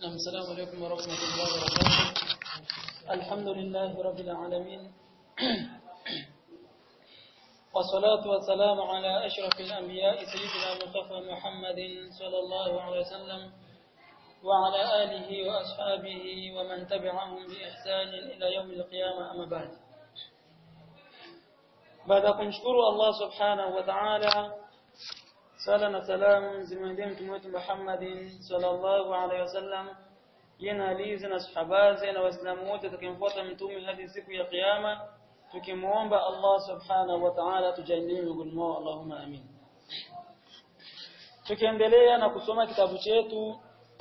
السلام عليكم ورحمة الله وبركاته الحمد لله رب العالمين والصلاة والسلام على أشرف الأنبياء سيدنا المصطفى محمد صلى الله عليه وسلم وعلى آله وأصحابه ومن تبعهم بإحسان إلى يوم القيامة أما بعد baada ya kumshukuru Allah subhanahu wa ta'ala sala na salamu zimwendee mtume wetu Muhammadin sallallahu alaihi wasallam yena alizi na sahabaze na waislamu wote tukimfuata mtume hadi siku ya kiyama tukimuomba Allah subhanahu wa ta'ala tujalie miongoni mwao Allahumma amin tukiendelea na kusoma kitabu chetu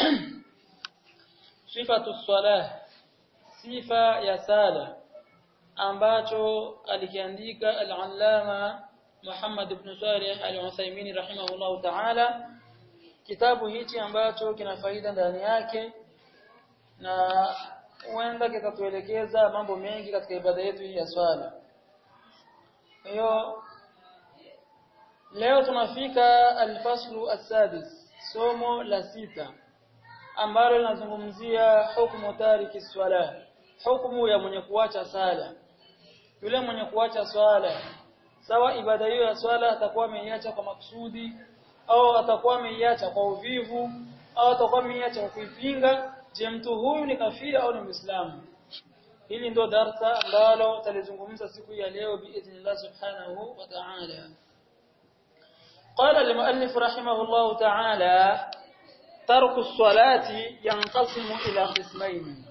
sifatu salah sifa ya sala ambacho alikiandika al-allama Muhammad ibn Salih al-Uthaymeen rahimahullah ta'ala kitabu hichi ambacho kina faida ndani yake na huenda kitatuelekeza mambo mengi katika ibada yetu hii ya swala hiyo leo tunafika al-faslu as-sadis somo la sita ambalo linazungumzia hukumu tariki swala hukumu ya mwenye kuacha sala yule mwenye kuacha swala sawa ibada hiyo ya swala atakuwa ameiacha kwa makusudi au atakuwa ameiacha kwa uvivu au atakuwa ameiacha kwa kuipinga je mtu huyu ni kafiri au ni muislamu hili ndio darsa ambalo talizungumza siku ya leo biidhnillah subhanahu wa ta'ala قال المؤلف رحمه الله تعالى ترك الصلاة ينقسم إلى قسمين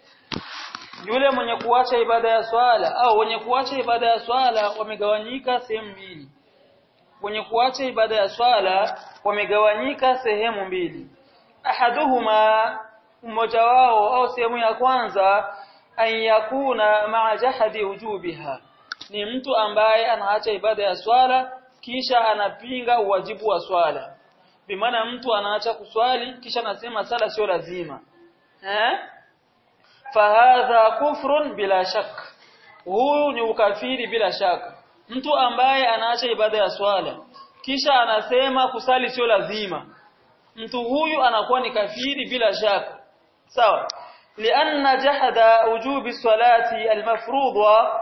yule mwenye kuacha ibada ya swala au wenye kuacha ibada ya swala wamegawanyika sehemu mbili wenye kuacha ibada ya swala wamegawanyika sehemu mbili ahaduhuma mmoja wao au sehemu ya kwanza an yakuna ma'a jahadi wujubiha ni mtu ambaye anaacha ibada ya swala kisha anapinga uwajibu wa swala bimaana mtu anaacha kuswali kisha anasema sala sio lazima eh fahadha kufrun bila shak huyu ni ukafiri bila shaka mtu ambaye anaacha ibada ya swala kisha anasema kusali sio lazima mtu huyu anakuwa ni kafiri bila shaka sawa lianna jahada wujubi salati almafrudha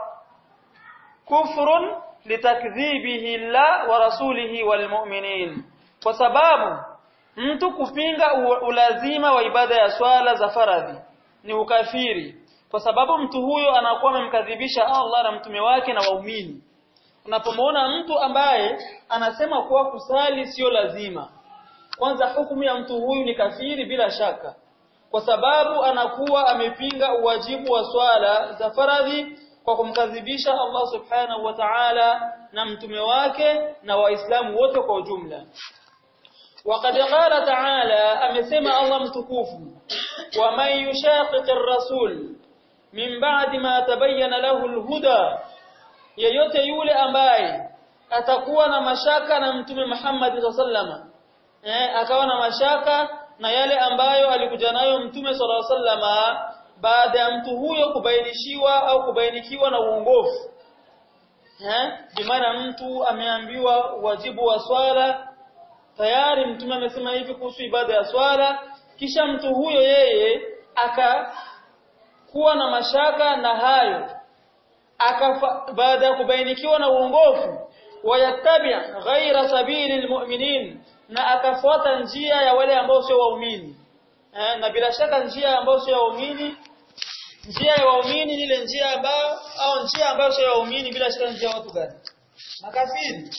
kufrun litakdhibihi Allah wa rasulihi walmu'minin kwa sababu mtu kupinga ulazima wa ibada ya swala za faradhi ni ukafiri kwa sababu mtu huyo anakuwa amemkadhibisha Allah na mtume wake na waumini unapomwona mtu ambaye anasema kuwa kusali sio lazima kwanza hukumu ya mtu huyu ni kafiri bila shaka kwa sababu anakuwa amepinga uwajibu wa swala za faradhi kwa kumkadhibisha Allah subhanahu wa ta'ala na mtume wake na waislamu wote kwa ujumla وقد قال تعالى امسما الله متكوف ومن يشاقق الرسول من بعد ما تبين له الهدى yeyote yule ambaye atakuwa na mashaka na mtume Muhammad sallama eh akawa na mashaka na yale ambayo alikuja nayo mtume sallallahu sallama baada ya mtu huyo kubainishiwa au kubainikiwa na uongofu eh bimaana mtu ameambiwa wajibu wa swala tayari mtume amesema hivi kuhusu ibada ya swala kisha mtu huyo yeye akakuwa na mashaka na hayo akafa baada ya kubainikiwa na uongofu wayattabi ghaira sabili almu'minin na akafuata njia ya wale ambao sio waumini eh, na bila shaka njia ambayo sio waumini njia ya waumini ile njia ambayo au njia ambayo sio waumini bila shaka njia watu gani makafiri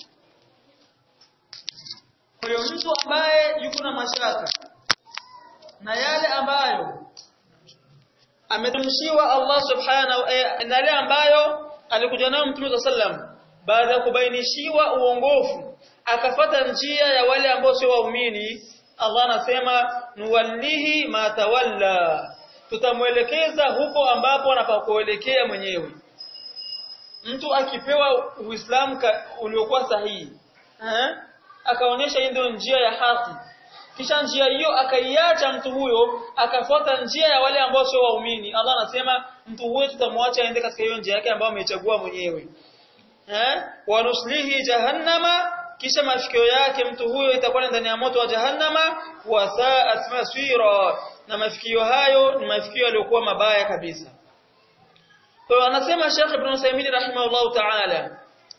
kwa hiyo mtu ambaye yuko na mashaka na yale ambayo ametumshiwa Allah subhanahu eh, na yale ambayo alikuja nayo Mtume sallam baada ya kubainishiwa uongofu akafata njia ya wale ambao sio waumini Allah anasema nuwallihi ma tawalla tutamwelekeza huko ambapo anapakuelekea mwenyewe mtu akipewa uislamu uliokuwa sahihi eh? akaonyesha hii ndio njia ya haki kisha njia hiyo akaiacha mtu huyo akafuata njia ya wale ambao sio waumini Allah anasema mtu huyo tutamwacha aende katika hiyo njia yake ambayo amechagua mwenyewe eh wanuslihi jahannama kisha mafikio yake mtu huyo itakuwa ndani ya moto wa jahannama wa sa'at masira na mafikio hayo ni mafikio yaliyokuwa mabaya kabisa kwa hiyo anasema Sheikh Ibn Uthaymeen rahimahullah ta'ala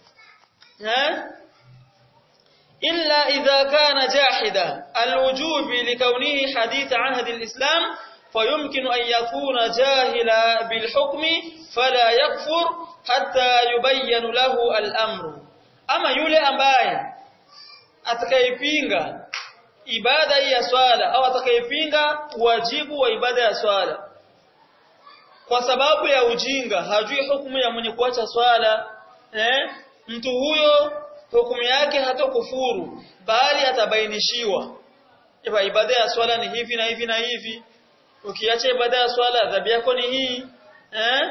ha إلا إذا كان جاحدا الوجوب لكونه حديث عهد الإسلام فيمكن أن يكون جاهلا بالحكم فلا يكفر حتى يبين له الأمر أما يولي أمباye atakayepinga ibada hii ya swala au atakayepinga wajibu wa ibada ya swala kwa sababu ya ujinga hajui hukumu ya mwenye kuacha swala eh mtu huyo hukumu yake hatokufuru bali atabainishiwa iba ibada ya swala ni hivi na hivi na hivi ukiacha ibada ya swala adhabu yako ni hii eh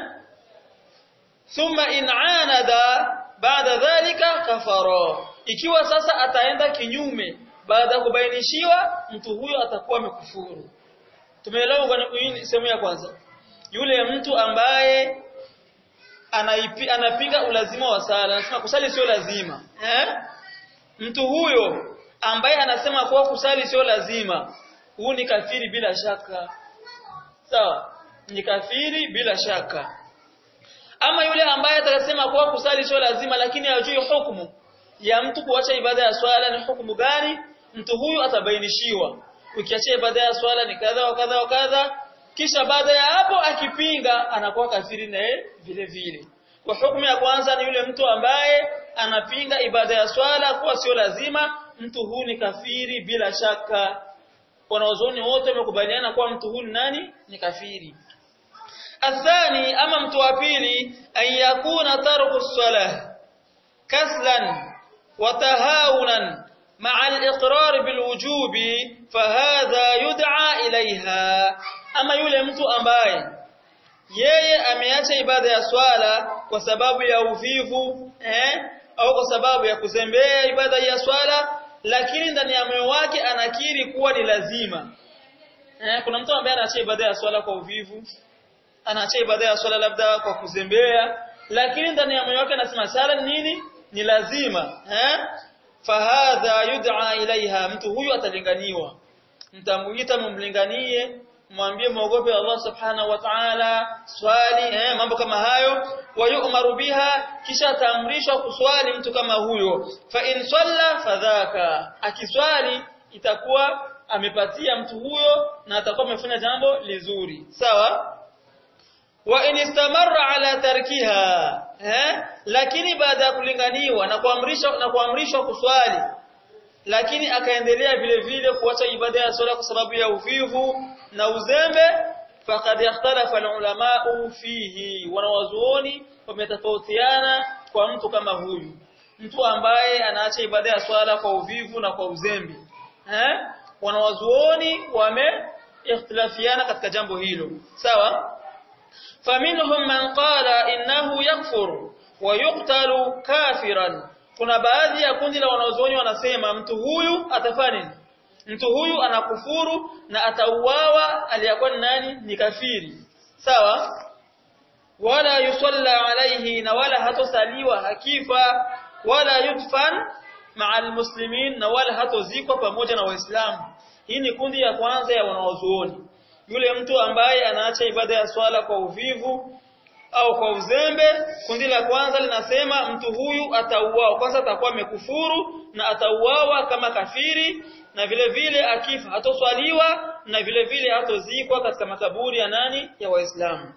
thumma in anada baada dhalika kafara ikiwa sasa ataenda kinyume baada ya kubainishiwa mtu huyo atakuwa amekufuru tumeelewa kwa sehemu ya kwanza yule mtu ambaye anaipi, anapinga ulazima wa sala anasema kusali sio lazima eh mtu huyo ambaye anasema kuwa kusali sio lazima huu ni kafiri bila shaka sawa ni kafiri bila shaka ama yule ambaye atakasema kuwa kusali sio lazima lakini hajui hukumu ya mtu kuacha ibada ya swala ni hukumu gani mtu huyu atabainishiwa ukiacha ibada ya swala ni kadha wa kadha wa kadha kisha baada ya hapo akipinga anakuwa kafiri naye vile vile kwa hukumu ya kwanza ni yule mtu ambaye anapinga ibada ya swala kuwa sio lazima mtu huyu ni kafiri bila shaka wanaozoni wote wamekubaliana kuwa mtu huyu nani ni kafiri athani ama mtu wa pili an yakuna tarku salah kaslan wa tahawunan مع الإقرار بالوجوب فهذا يدعى إليها ama yule mtu ambaye yeye ameacha ibada ya swala kwa sababu ya uvivu eh au kwa sababu ya kuzembea ibada ya swala lakini ndani ya moyo wake anakiri kuwa ni lazima eh kuna mtu ambaye anaacha ibada ya swala kwa uvivu anaacha ibada ya swala labda kwa kuzembea lakini ndani ya moyo wake anasema sala nini ni lazima eh fahadha yud'a ilaiha mtu huyu atalinganiwa mtamuita mumlinganie mwambie muogope Allah subhanahu wa ta'ala swali eh, mambo kama hayo wayumaru biha kisha taamrishwa kuswali mtu kama huyo fa in salla fadhaka akiswali itakuwa amepatia mtu huyo na atakuwa amefanya jambo lizuri sawa wa in istamarra ala tarkiha eh lakini baada ya kulinganiwa na kuamrishwa na kuamrishwa kuswali lakini akaendelea vile vile kuacha ibada ya swala kwa sababu ya uvivu na uzembe faqad ikhtalafa ulamau fihi wanawazuoni wametofautiana kwa mtu kama huyu mtu ambaye anaacha ibada ya swala kwa uvivu na kwa uzembe eh wanawazuoni wame ikhtilafiana katika jambo hilo sawa faminhum man qala innahu yakfur wa yuqtalu kafiran kuna baadhi ya kundi la wanazuoni wanasema mtu huyu atafanya nini mtu huyu anakufuru na atauawa aliyakuwa nani ni kafiri sawa wala yusalla alayhi na wala hatosaliwa hakifa wala yudfan ma'a almuslimin na wala hatozikwa pamoja na waislamu hii ni kundi ya kwanza ya wanaozuoni yule mtu ambaye anaacha ibada ya swala kwa uvivu au kwa uzembe kundi la kwanza linasema mtu huyu atauawa kwanza atakuwa amekufuru na atauawa kama kafiri na vile vile akifa hatoswaliwa na vile vile hatozikwa katika makaburi ya nani ya waislamu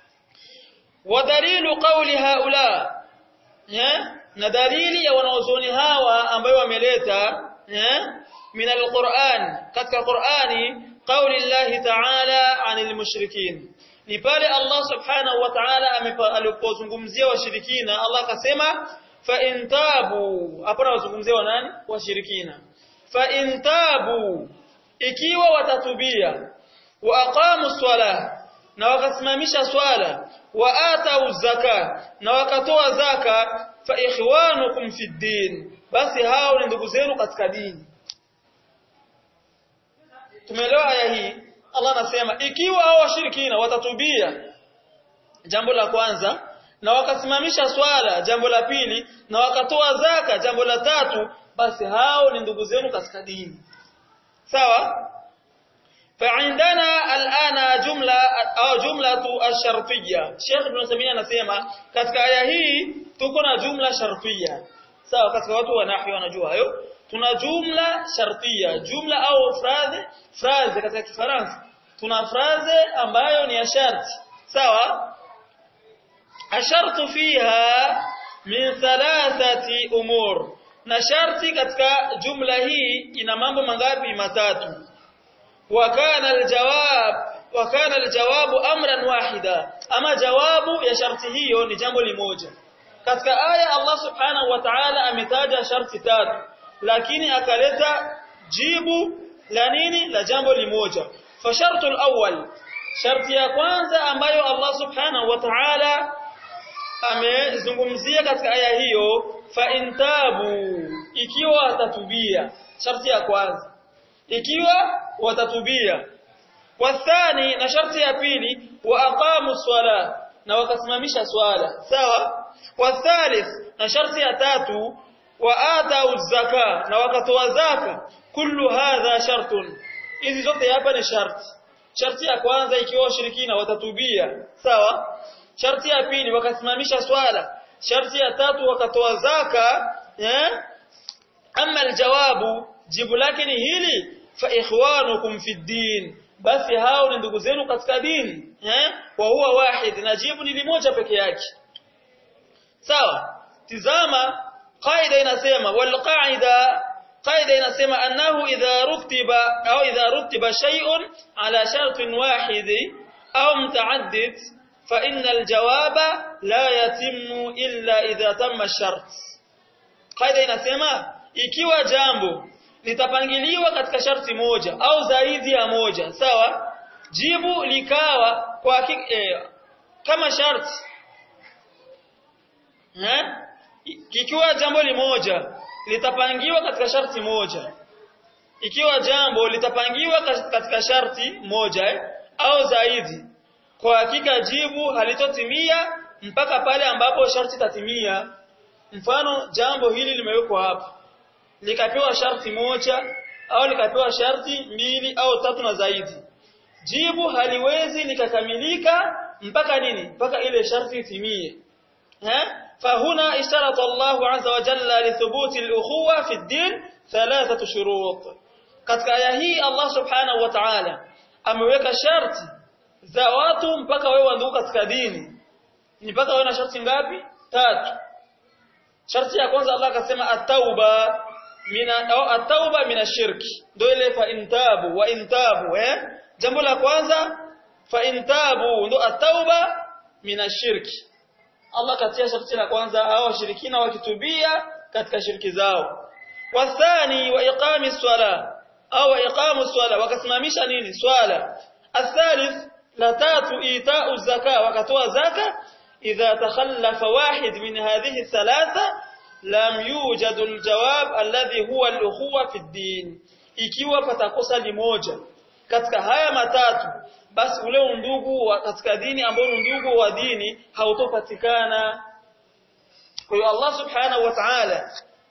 ودليل قول هؤلاء na dalili ya wanaozoni hawa ambayo wameleta min alquran katika qurani qauli llahi ta'ala anil mushrikin ni pale Allah subhanahu wa ta'ala alipozungumzia washirikina Allah akasema fa in tabu hapo anazungumzia nani washirikina fa in tabu ikiwa watatubia wa aqamu swala na wakasimamisha swala wa atau zaka na wakatoa zaka fa ikhwanukum fi din basi hao ni ndugu zenu katika dini tumeelewa aya hii Allah anasema ikiwa hao washirikina watatubia jambo la kwanza na wakasimamisha swala jambo la pili na wakatoa zaka jambo la tatu basi hao ni ndugu zenu katika dini sawa فعندنا الآن جملة أو جملة الشرطية Sheikh Ibn Samia anasema katika aya hii tuko na jumla shartiyya sawa katika watu wa nahwi wanajua hayo tuna jumla shartiyya jumla au phrase phrase katika Kifaransa tuna phrase ambayo ni ya sharti sawa ashartu fiha min thalathati umur na sharti katika jumla hii ina mambo mangapi matatu وكان الجواب وكان الجواب امرا واحدا اما jawabu ya sharti hiyo ni jambo limoja katika aya Allah subhanahu wa ta'ala ametaja sharti tatu lakini akaleta jibu la nini la jambo limoja fa shartu al-awwal sharti ya kwanza ambayo Allah subhanahu wa ta'ala amezungumzia katika aya hiyo fa intabu ikiwa atatubia sharti ya kwanza ikiwa watatubia wathani na sharti ya pili wa aqamu swala na wakasimamisha swala sawa wathalith na sharti ya tatu wa atau zaka na wakatoa zaka kullu hadha shartun hizi zote hapa ni sharti sharti ya kwanza ikiwa washirikina watatubia sawa sharti ya pili wakasimamisha swala sharti ya tatu wakatoa zaka eh ama aljawabu jibu lake ni hili fa ikhwanukum fi din basi hao ni ndugu zenu katika dini eh wa huwa wahid na jibu ni limoja peke yake sawa tizama qaida inasema wal qaida qaida inasema annahu idha rutiba au idha rutiba shay'un ala shartin wahid au mutaaddid fa inna aljawaba la yatimmu illa idha tamma ash-shart qaida inasema ikiwa jambo litapangiliwa katika sharti moja au zaidi ya moja sawa jibu likawa kwa eh, kama sharti eh ikiwa jambo limoja litapangiwa katika sharti moja ikiwa jambo litapangiwa katika sharti moja eh, au zaidi kwa hakika jibu halitotimia mpaka pale ambapo sharti tatimia mfano jambo hili limewekwa hapa likapewa sharti moja au likapewa sharti mbili au tatu na zaidi jibu haliwezi likakamilika mpaka nini mpaka ile sharti itimie eh fahuna isharata Allah azza wa jalla li thubuti al-ukhuwa fi ad-din thalathatu shurut katika aya hii Allah subhanahu wa ta'ala ameweka sharti za watu mpaka wewe ndugu katika dini ni mpaka wewe na sharti ngapi tatu sharti ya kwanza Allah akasema at-tauba mina au at-tauba min ash-shirki ndio ile fa intabu wa intabu eh jambo la kwanza fa intabu ndio at-tauba min ash-shirki Allah katia sharti la kwanza hao washirikina wakitubia katika shirki zao wathani wa iqami swala au iqamu swala wakasimamisha nini swala athalith la tatu itau zaka wakatoa zaka idha takhallafa wahid min hadhihi thalatha lam yujad aljawab alladhi huwa al-ukhuwa fi ad-din ikiwa patakosa limoja katika haya matatu basi ule undugu wa katika dini ambao undugu wa dini hautopatikana kwa hiyo Allah subhanahu wa ta'ala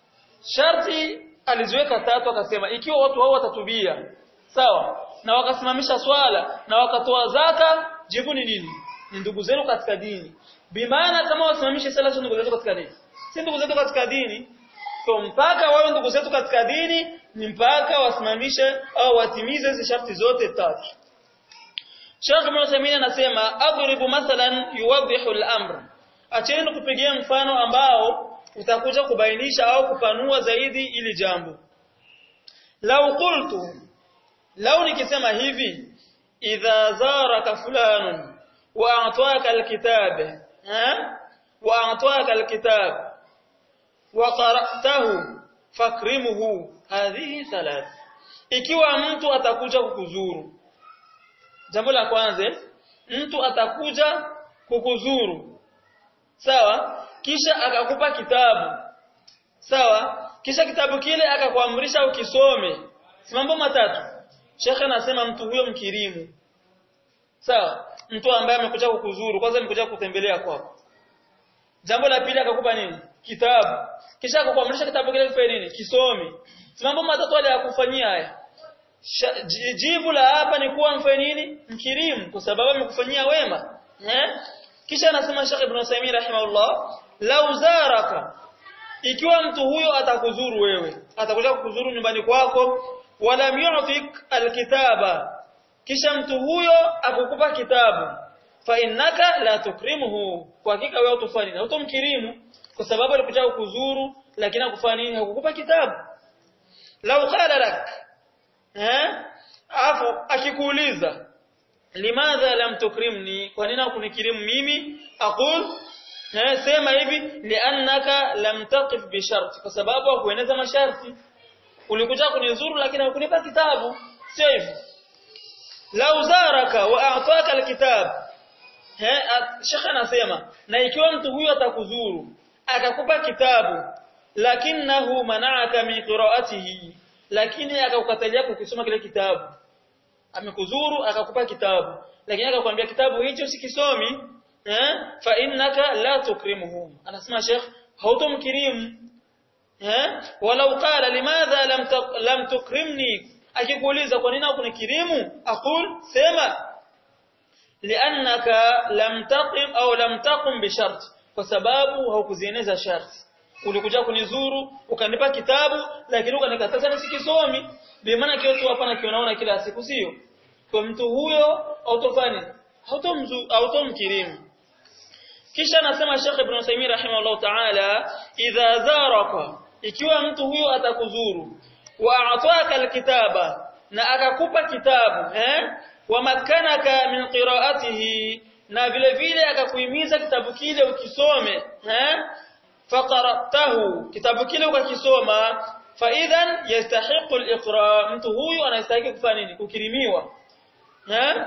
sharti aliziweka tatu akasema ikiwa watu hao watatubia sawa na wakasimamisha swala na wakatoa zaka jibu ni nini ni ndugu zenu katika dini bimaana kama wasimamishe sala sio ndugu zetu katika dini si ndugu zetu katika dini kwa mpaka wawe ndugu zetu katika dini ni mpaka wasimamishe au watimize hizo sharti zote tatu Sheikh Ibn Uthaymeen anasema adribu mathalan yuwaddihu al-amr acheni kupigia mfano ambao utakuja kubainisha au kupanua zaidi ili jambo lau qultu lau nikisema hivi idha zaraka fulanun wa a'taka al-kitab ha wa a'taka al-kitab wa qara'tahu fakrimuhu hadhihi thalath ikiwa mtu atakuja kukuzuru jambo la kwanza mtu atakuja kukuzuru sawa kisha akakupa kitabu sawa kisha kitabu kile akakuamrisha ukisome si mambo matatu shekhe anasema mtu huyo mkirimu sawa mtu ambaye amekuja kukuzuru kwanza amekuja kutembelea kwako jambo la pili akakupa nini kitabu kisha akakuamrisha kitabu kile kifanye nini kisome si mambo matatu yale yakufanyia haya jibu la hapa ni kuwa mfanye nini mkirimu kwa sababu amekufanyia wema eh kisha anasema Sheikh Ibn Uthaymeen rahimahullah lau zaraka ikiwa mtu huyo atakuzuru wewe atakuja kukuzuru nyumbani kwako wala yu'tik alkitaba kisha mtu huyo akukupa kitabu fa innaka la tukrimuhu kwa hakika wewe utafanya nini utomkirimu kwa sababu alikuja kukuzuru lakini akufanya nini hakukupa kitabu lau qala lak eh afu akikuuliza limadha lam tukrimni kwa nini hukunikirimu mimi aqul eh sema hivi liannaka lam taqif bi shart kwa sababu hukueneza masharti ulikuja kunizuru lakini hukunipa kitabu sio hivyo lau zaraka wa a'taka alkitab eh shekha anasema na ikiwa mtu huyo atakuzuru akakupa kitabu lakinahu mana'aka min qira'atihi lakini akakukatalia kukisoma kile kitabu amekuzuru akakupa kitabu lakini akakwambia kitabu hicho sikisomi eh fa innaka la tukrimuhum anasema sheikh hautomkirimu eh walau qala limadha lam lam tukrimni akikuuliza kwa nini hukunikirimu aqul sema liannaka lam taqim au lam taqum bi shart kwa sababu haukuzieneza sharti ulikuja kunizuru ukanipa kitabu lakini ukanikataza nisikisomi bi maana kile tu hapa nakionaona kila siku sio kwa mtu huyo autofanya hautomzu automkirimu kisha anasema Sheikh Ibn Uthaymeen rahimahullah ta'ala idha zaraka ikiwa mtu huyo atakuzuru wa ataka alkitaba na akakupa kitabu eh wa makanaka min qira'atihi na vile vile akakuhimiza kitabu kile ukisome eh faqaratahu kitabu kile ukakisoma fa idhan yastahiqu al-iqra mtu huyu anastahili kufanya nini kukirimiwa eh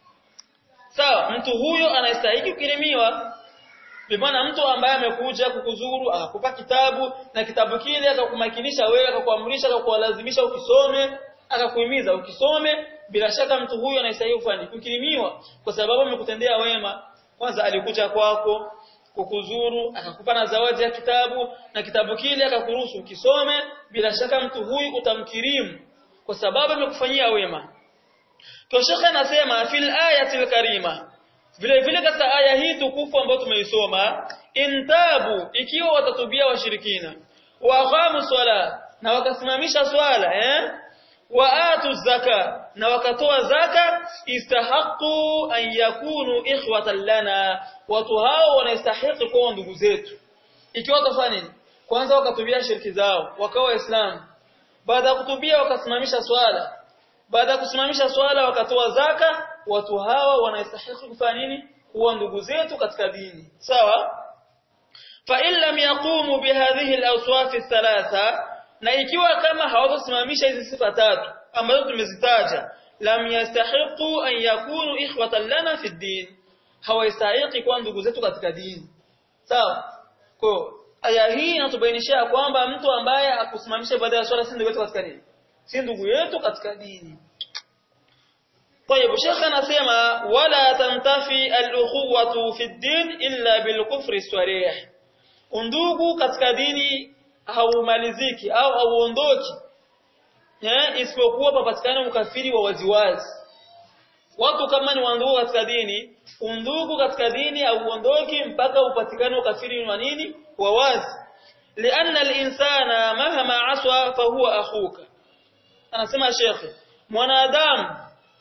sawa mtu huyo anastahili kukirimiwa Bimana mtu ambaye amekuja kukuzuru akakupa kitabu na kitabu kile akakumakinisha wewe akakuamrisha akakualazimisha ukisome akakuhimiza ukisome bila shaka mtu huyo anastahili kufanya kukirimiwa kwa sababu amekutendea wema kwanza alikuja kwako kukuzuru akakupa na zawadi ya kitabu na kitabu kile akakuruhusu ukisome bila shaka mtu huyu utamkirimu kwa sababu amekufanyia wema Toshaka anasema fil ayatil karima vile vile katika aya hii tukufu ambayo tumeisoma intabu ikiwa watatubia washirikina wa aqamu swala na wakasimamisha swala eh wa atu zaka na wakatoa zaka istahaqu an yakunu ikhwatan lana watu hao wanastahili kuwa ndugu zetu ikiwa watafanya nini kwanza wakatubia shirki zao wakawa waislamu baada ya kutubia wakasimamisha swala baada ya kusimamisha swala wakatoa zaka watu hawa wanastahili kufanya nini kuwa ndugu zetu katika dini sawa fa in lam yaqumu bihadhihi al-awsaf thalatha na ikiwa kama hawatosimamisha hizi sifa tatu ambazo tumezitaja lam yastahiqu an yakunu ikhwatan lana fi din hawastahili kuwa ndugu zetu katika dini sawa kwa aya hii inatubainisha kwamba mtu ambaye akusimamisha ibada ya swala si ndugu yetu katika dini si ndugu yetu katika dini طيب شيخ anasema wala tantafi al-ukhuwatu fi ad-din illa bil-kufri sarih undugu katika dini haumaliziki au hauondoki eh isipokuwa papatikana ukafiri wa waziwazi watu kama ni wandugu katika dini undugu katika dini hauondoki mpaka upatikane ukafiri wa nini wa wazi lianna al-insana mahama aswa fa huwa akhuka anasema shekhe mwanadamu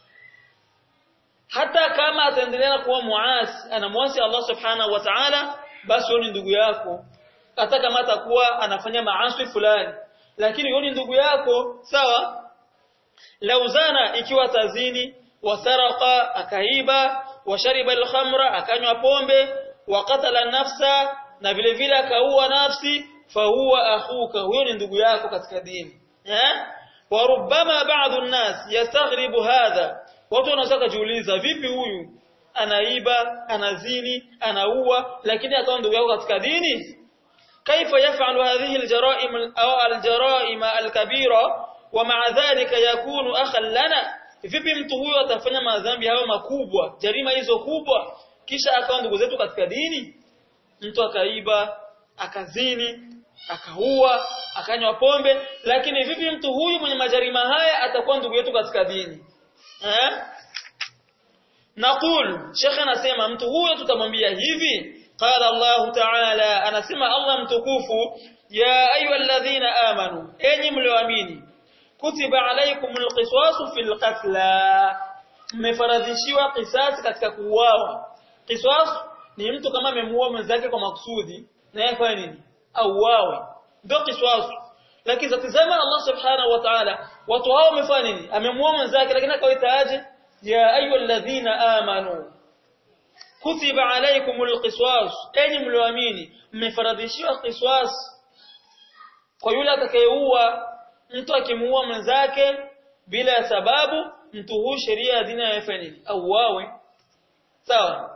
hata kama ataendelea kuwa muasi anamwasi Allah subhanahu wa ta'ala basi ni ndugu yako hata kama atakuwa anafanya maasi fulani lakini yoni ndugu yako sawa lauzana ikiwa tazini wasaraka akaiba washariba alkhamra akanywa pombe waqatala nafsa na vile vile akaua nafsi fahuwa akhuka huyo ni ndugu yako katika dini eh warubama ba'd an-nas yastaghribu hadha watu wanaweza kujiuliza vipi huyu anaiba anazini anaua lakini akawa ndugu yako katika dini kaifa yafalu hadhihi aljaraim au aljaraim alkabira wa ma'a dhalika yakunu akhan lana vipi mtu huyo atafanya madhambi hayo makubwa jarima hizo kubwa kisha akawa ndugu zetu katika dini mtu akaiba akazini akaua akanywa pombe lakini vipi mtu huyu mwenye majarima haya atakuwa ndugu yetu katika dini eh Naqul Sheikh anasema mtu huyo tutamwambia hivi qala Allah ta'ala anasema Allah mtukufu ya ayyuhalladhina amanu enyi mlioamini kutiba alaykumul qisasu fil qatla mmefaradhishiwa qisas katika kuuawa qisas ni mtu kama amemuua mwenzake kwa makusudi na yeye fanya nini auawe ndio qisas lakini tazama Allah subhanahu wa ta'ala watu hao wamefanya nini amemuua mwenzake lakini akawaitaaje ya ayyuhalladhina amanu kutiba alaykumul qisas enyi mlioamini mmefaradhishiwa qisas kwa yule atakayeua mtu akimuua mwenzake bila ya sababu mtu huyu sheria ya dini yafanya nini auawe sawa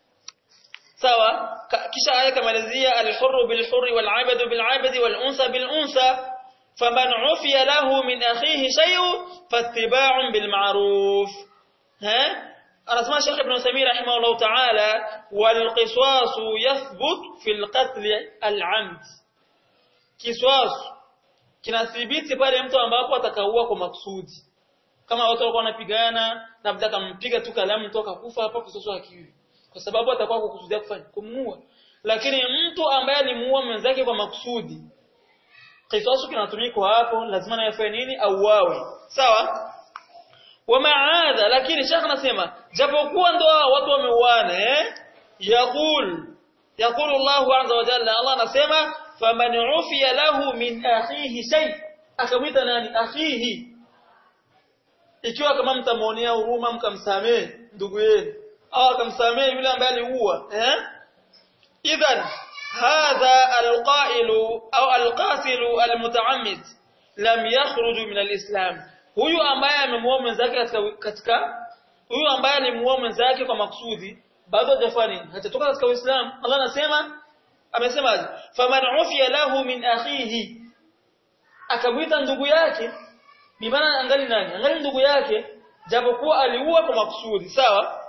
sawa kisha aya kamalizia al-hurru bil-hurri wal-'abdu bil-'abdi wal-unsa bil-unsa faman 'ufiya lahu min akhihi shay'un fattiba'un bil-ma'ruf ha anasema Sheikh Ibn Uthaymeen rahimahullah ta'ala wal-qisas yathbut fil qatl al-'amd kiswas kinathibiti pale mtu ambapo atakaua kwa maksudi kama watu walikuwa wanapigana na mtaka akampiga tu kalamu mtu akakufa hapo kisoso akiwi kwa sababu atakuwa kukusudia kufanya kumuua lakini mtu ambaye alimuua mwenzake kwa makusudi kisoso kinatumika hapo lazima na yafanye nini auawe sawa wa maadha lakini shekh anasema japokuwa ndo watu wameuana eh yaqul yaqulu Allah azza wa jalla Allah anasema faman ufiya lahu min akhihi shay akamwita nani akhihi ikiwa kama mtamuonea huruma mkamsamehe ndugu yenu au akamsamehe yule ambaye aliua eh idhan hadha alqailu au alqatilu almutaammid lam yakhruj min alislam huyu ambaye amemuua mwenzake katika katika huyu ambaye alimuua mwenzake kwa makusudi bado hajafanya hajatoka katika uislamu Allah anasema amesemaje faman ufiya lahu min akhihi akamwita ndugu yake bimaana angali nani angali ndugu yake japokuwa aliua kwa makusudi sawa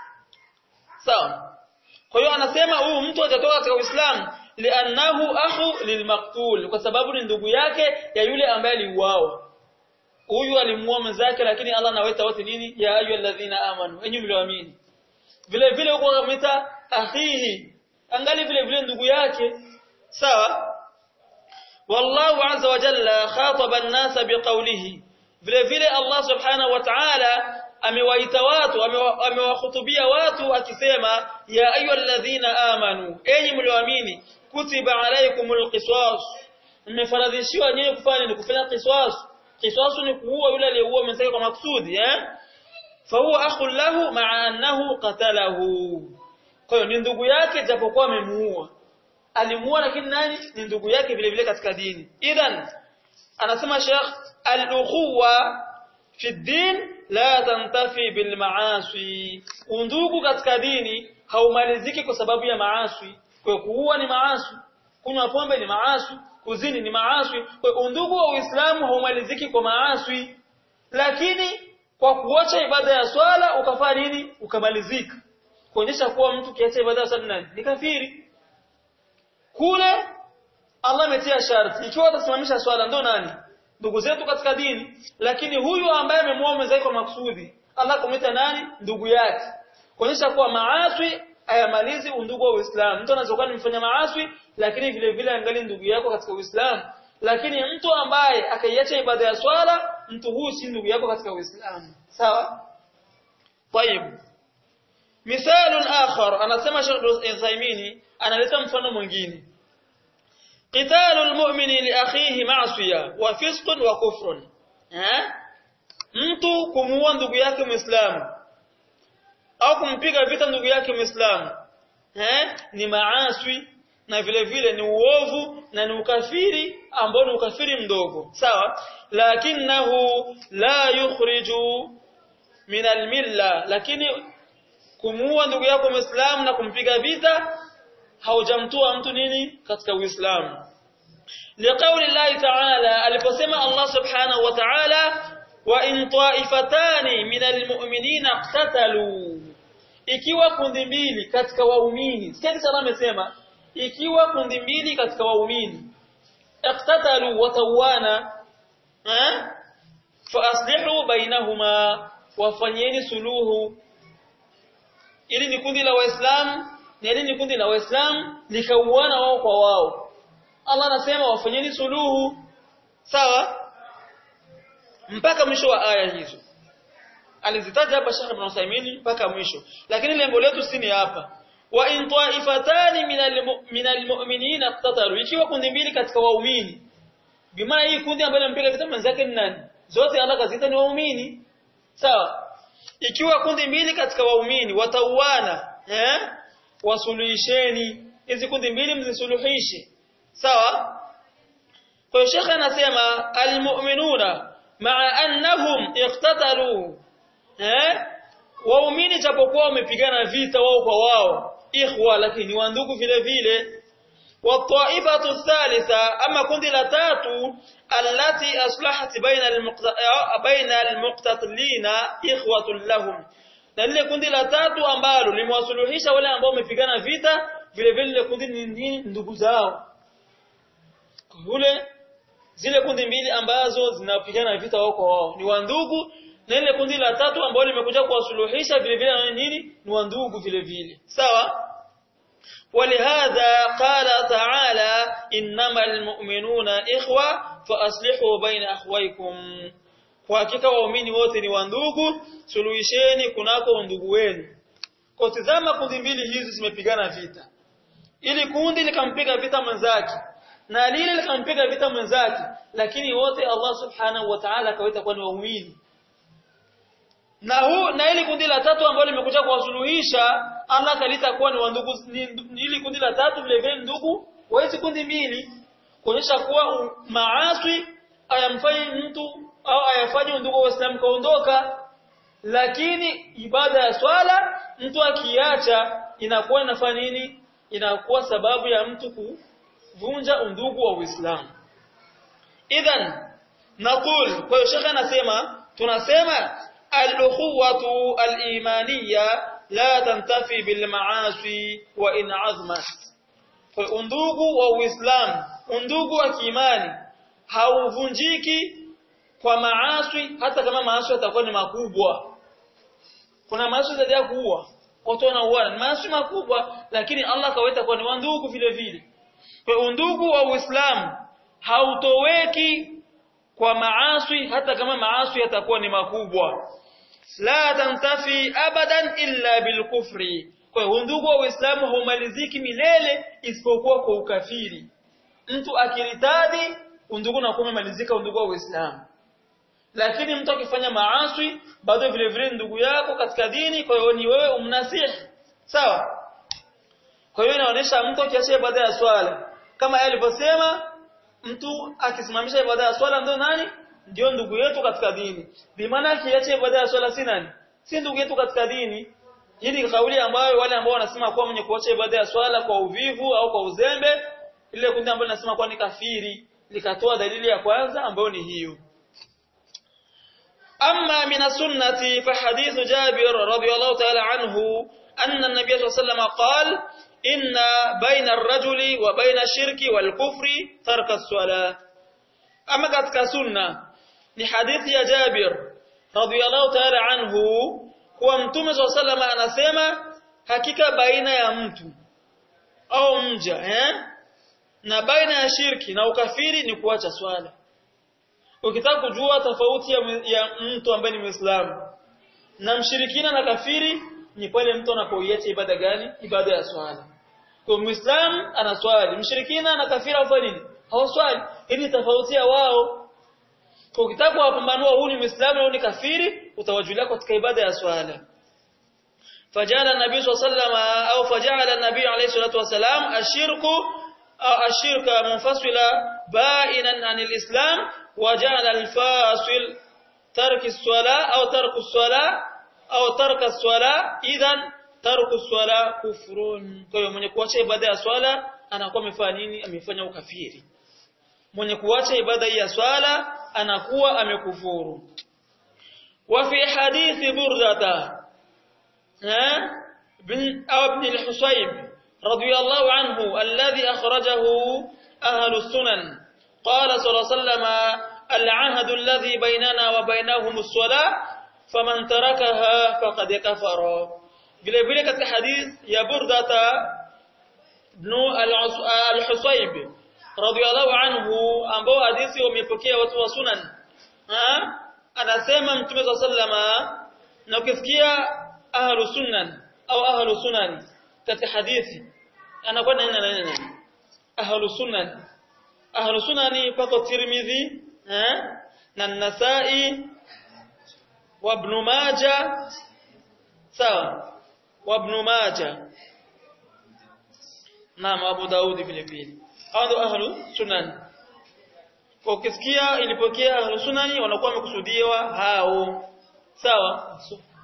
sawa kwa hiyo anasema huyu mtu hajatoka katika Uislamu li'annahu akhu lilmaqtul kwa sababu ni ndugu yake ya yule ambaye aliuawa huyu alimuua mwenzake lakini Allah anawaita wote nini ya ayyuhalladhina amanu enyi mlioamini vile vile huko akamwita akhihi angali vile vile ndugu yake sawa wallahu azza wa jalla khataba an-nasa biqawlihi vile vile Allah subhanahu wa ta'ala amewaita watu amewahutubia watu akisema ya ayyuhalladhina amanu enyi mlioamini kutiba alaykumul qisas mmefaradhishiwa nyinyi kufanya ni kufanya qisas qisas ni kuua yule aliyeua mwenzake kwa maksudi eh fahuwa akhun lahu ma'a annahu qatalahu kwa hiyo ni ndugu yake japokuwa amemuua alimuua lakini nani ni ndugu yake vile vile katika dini idhan anasema Sheikh al-ukhuwa fi din la tantafi bil maasi undugu katika dini haumaliziki kwa sababu ya maasi kwa kuua ni maasi kunywa pombe ni maasi kuzini ni maasi kwa undugu wa Uislamu haumaliziki kwa maasi lakini kwa kuacha ibada ya swala ukafanya nini ukamalizika kuonyesha kuwa mtu kiacha ibada ya swala ni kafiri kule Allah ametia sharti ikiwa atasimamisha swala ndo nani ndugu zetu katika dini lakini huyu ambaye amemuoa mwenzake kwa maksudi Allah kumwita nani ndugu yake kuonyesha kuwa maaswi hayamalizi undugu wa Uislamu mtu anaweza kuwa mfanya maaswi lakini vile vile angali ndugu yako katika Uislamu lakini mtu ambaye akaiacha ibada ya swala mtu huyu si ndugu yako katika Uislamu sawa طيب مثال آخر anasema Sheikh Uthaymeen analeta mfano mwingine قتال المؤمن لاخيه معصيه وفسق وكفر eh mtu kumuua ndugu yake muislamu au kumpiga vita ndugu yake muislamu eh ni maaswi na vile vile ni uovu na ni ukafiri ambao ni ukafiri mdogo sawa lakinahu la yukhriju min almilla lakini kumuua ndugu yako muislamu na kumpiga vita haujamtoa mtu nini katika uislamu liqauli Allah ta'ala aliposema Allah subhanahu wa ta'ala wa in ta'ifatani min almu'minina iqtatalu ikiwa kundi mbili katika waumini sasa sana amesema ikiwa kundi mbili katika waumini iqtatalu wa tawana eh fa aslihu bainahuma wafanyeni suluhu ili ni kundi la waislamu na ili ni kundi la waislamu likauana wao kwa wao Allah anasema wafanyeni suluhu sawa mpaka mwisho wa aya hizo alizitaja hapa Sheikh Ibn Uthaymeen mpaka mwisho lakini lengo letu si ni hapa wa in ta'ifatani minal mu'minina iqtatalu ikiwa kundi mbili katika waumini bimaana hii kundi ambalo limpiga vita mwenzake ni nani zote Allah kazita ni waumini sawa ikiwa kundi mbili katika waumini watauana eh wasuluhisheni hizi kundi mbili mzisuluhishe sawa kwa hiyo shekhe anasema almu'minuna ma'a annahum iqtatalu eh waumini japokuwa wamepigana vita wao kwa wao ikhwa lakini wa ndugu vile vile والطائفه الثالثه اما kundi la tatu allati aslahat baina baina almuqtatilina ikhwatun lahum na lile kundi la tatu ambalo limewasuluhisha wale ambao wamepigana vita vile vile kundi ni ndugu zao kule zile kundi mbili ambazo zinapigana vita wao kwa wao ni wandugu na ile kundi la tatu ambalo limekuja kuwasuluhisha vile vile na nini ni wandugu vile vile sawa ولهذا قال تعالى إنما المؤمنون إخوة فأصلحوا بين أخويكم kwa hakika waumini wote ni wandugu suluhisheni kunako ndugu wenu kwa tazama kundi mbili hizi zimepigana vita ili kundi likampiga vita mwenzake na lile likampiga vita mwenzake lakini wote Allah subhanahu wa ta'ala akawaita kuwa ni waumini na huu na ili kundi la tatu ambalo limekuja kuwasuluhisha Allah kalita kuwa ni wandugu ili kundi la tatu vile vile ndugu wa hizi kundi mbili kuonyesha kuwa maaswi ayamfanyi mtu au ayafanye ndugu wa Islam kaondoka lakini ibada ya swala mtu akiacha inakuwa inafanya nini inakuwa sababu ya mtu kuvunja undugu wa Uislamu idhan naqul kwa hiyo shekha anasema tunasema al-ukhuwatu al-imaniyya la tantafi bil ma'asi wa in azmat kwa undugu wa Uislamu undugu wa kiimani hauvunjiki kwa maaswi hata kama maaswi yatakuwa ni makubwa kuna maaswi zaidi ya kuua watu wanauana ni maaswi makubwa lakini Allah kawaita kwa ni wandugu vile vile kwa undugu wa Uislamu hautoweki kwa maaswi hata kama maaswi yatakuwa ni makubwa la tantafi abadan illa bilkufri kwa undugu wa Uislamu haumaliziki milele isipokuwa kwa ukafiri mtu akiritadi undugu na kumalizika undugu wa Uislamu lakini mtu akifanya maaswi bado vile vile ndugu yako katika dini kwa hiyo ni wewe umnasihi sawa kwa hiyo inaonyesha mtu akiacha ibada ya swala kama yeye alivyosema mtu akisimamisha ibada ya swala ndio nani ndio ndugu yetu katika dini bimaana akiacha ibada ya swala si nani si ndugu yetu katika dini hii ni kauli ambayo wale ambao wanasema kuwa mwenye kuacha ibada ya swala kwa uvivu au kwa uzembe ile kundi ambalo linasema kuwa ni kafiri likatoa dalili ya kwanza ambayo ni hiyo أما من السنة فحديث جابر رضي الله تعالى عنه أن النبي صلى الله عليه وسلم قال إن بين الرجل وبين الشرك والكفر ترك الصلاة أما قد سنة لحديث يا جابر رضي الله تعالى عنه kuwa mtume swalla salama anasema hakika baina ya mtu au mja eh na baina ya shirki na ukafiri ni kuacha swala ukitaka kujua tofauti ya, ya mtu ambaye ni Muislamu na mshirikina na kafiri ni pale mtu anapoiacha ibada gani ibada ya swala kwa Muislamu anaswali mshirikina na kafiri hafanya nini hawaswali ili tofauti ya wao kwa ukitaka kuwapambanua huyu ni Muislamu au ni kafiri utawajulia katika ibada ya swala فجعل النبي صلى الله عليه وسلم أو فجعل النبي عليه الصلاة والسلام الشرك أو الشرك منفصلا بائنا عن الإسلام وجعل الفاصل ترك الصلاة أو ترك الصلاة أو ترك الصلاة إذا ترك الصلاة كفر kwa hiyo mwenye kuacha ibada ya swala anakuwa amefanya nini amefanya ukafiri mwenye kuacha ibada ya swala anakuwa amekufuru wa fi hadithi burdata بن أو ابن الحصيب رضي الله عنه الذي أخرجه أهل السنن qala sallallahu alayhi wasallam al-ahdu alladhi bainana wa bainahum as-salah faman tarakaha faqad kafara vile vile katika hadith ya burdata ibn al-husayb radiyallahu anhu ambao hadithi wamepokea watu wa sunan ha anasema mtume sallama na ukisikia ahlu sunan au ahlu sunan katika hadithi anakuwa nani na nani ahlu sunan ahlu sunani pako tirmidhi eh na nasai wa ibn majah sawa wa ibn majah naam abu daudi vile vile hao ahlu sunan kwa ukisikia ilipokea ahlu sunani wanakuwa wamekusudiwa hao sawa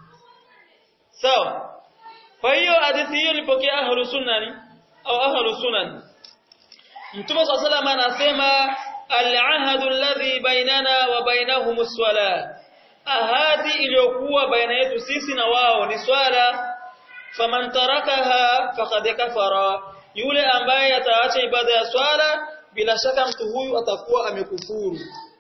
sawa kwa hiyo hadithi hiyo ilipokea ahlu sunani au ahlu sunan Mtume صلى الله عليه anasema al-ahadu alladhi bainana wa bainahum as-sala ahadi iliyokuwa baina yetu sisi na wao ni swala faman tarakaha faqad kafara yule ambaye ataacha ibada ya swala bila shaka mtu huyu atakuwa amekufuru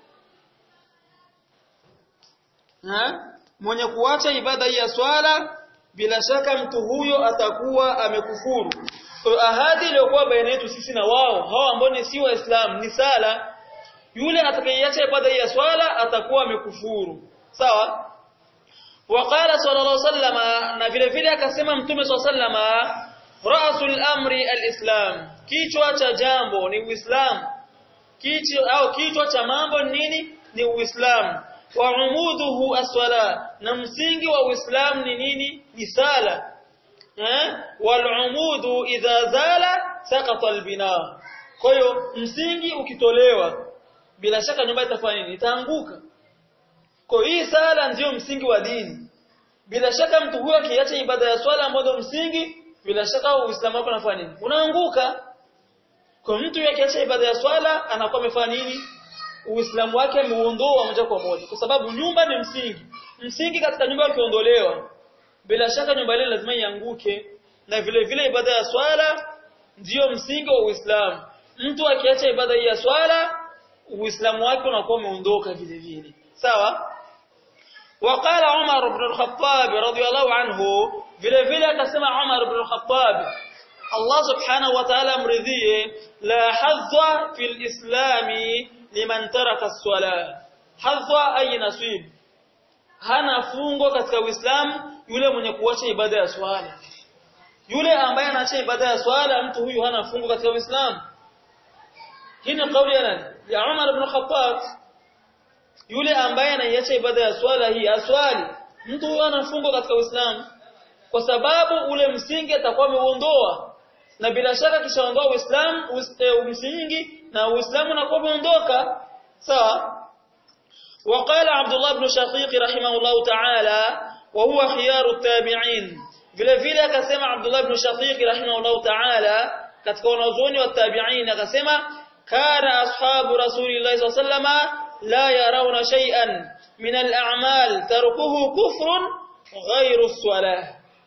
ha mwenye kuacha ibada ya swala bila shaka mtu huyo atakuwa amekufuru ahadi iliyokuwa baina yetu sisi na wao hao ambao ni si waislamu ni sala yule atakayeacha ibada ya swala atakuwa amekufuru sawa waqala sallallahu alaihi wasallam na vile vile akasema mtume sallallahu alaihi wasallam rasul amri alislam kichwa cha jambo ni uislamu kichwa au kichwa cha mambo nini ni uislamu wa umuduhu as-sala na msingi wa uislamu ni nini ni sala eh walumudu idha zala saqata albina kwa hiyo msingi ukitolewa bila shaka nyumba itafanya nini itaanguka kwa hii sala ndiyo msingi wa dini bila shaka mtu huyo akiacha ibada ya swala ambayo msingi bila shaka uislamu wake unafanya nini unaanguka kwa mtu akiacha ibada ya swala anakuwa amefanya nini uislamu wake ameuondoa moja kwa moja kwa sababu nyumba ni msingi msingi katika nyumba ukiondolewa bila shaka nyumba ile lazima ianguke na vile vile ibada ya swala ndiyo msingi wa Uislamu mtu akiacha ibada ya swala Uislamu wake unakuwa umeondoka vile vile sawa وقال عمر بن الخطاب رضي الله عنه vile vile akasema Umar ibn al-Khattab Allah subhanahu wa ta'ala mridhie la hadha fil islami liman taraka as-salah hadha ay nasib hana fungo katika Uislamu yule mwenye kuacha ibada ya swala yule ambaye anaacha ibada ya swala mtu huyu hana fungo katika Uislamu hii ni kauli ya nani ya Umar ibn Khattab yule ambaye anaiacha ibada ya swala hii aswali mtu huyu hana fungo katika Uislamu kwa sababu ule msingi atakuwa ameuondoa na bila shaka kishaondoa Uislamu msingi na Uislamu unakuwa umeondoka sawa وقال عبد الله بن شقيق رحمه الله تعالى وهو خيار التابعين vile vile akasema Abdullah ibn Shaqiq rahimahullah ta'ala katika wanazuoni wa tabi'in akasema kana ashabu rasulillahi sallallahu alayhi la yarawna shay'an min al-a'mal tarkuhu kufrun ghayru as-salah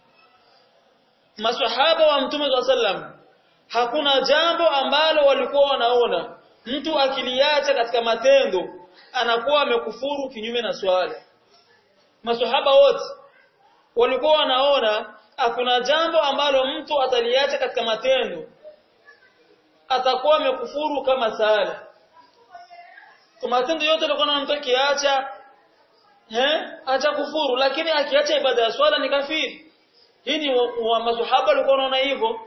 masahaba wa mtume sallallahu hakuna jambo ambalo walikuwa wanaona mtu akiliacha katika matendo anakuwa amekufuru kinyume na swala masahaba wote walikuwa wanaona hakuna jambo ambalo mtu ataliacha katika matendo atakuwa amekufuru kama sala kwa matendo yote alikuwa mtu akiacha eh acha kufuru lakini akiacha ibada ya swala ni kafiri hii ni wa masahaba walikuwa wanaona hivyo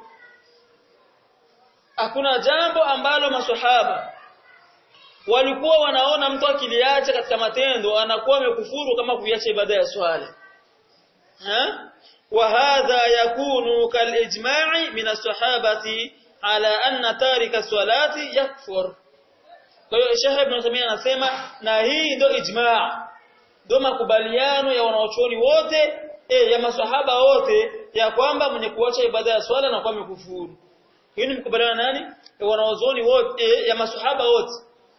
hakuna jambo ambalo masahaba walikuwa wanaona mtu akiliacha katika matendo anakuwa amekufuru kama kuiacha ibada ya swala ha وهذا يكون كالإجماع من الصحابة على أن تارك الصلاة يكفر kwa hiyo Sheikh Ibn Uthaymeen anasema na hii ndio ijmaa ndio makubaliano ya wanaochuoni wote eh ya maswahaba wote ya kwamba mwenye kuacha ibada ya swala na kwa amekufuru hii ni mkubaliano nani ya wanaochuoni wote eh, ya maswahaba wote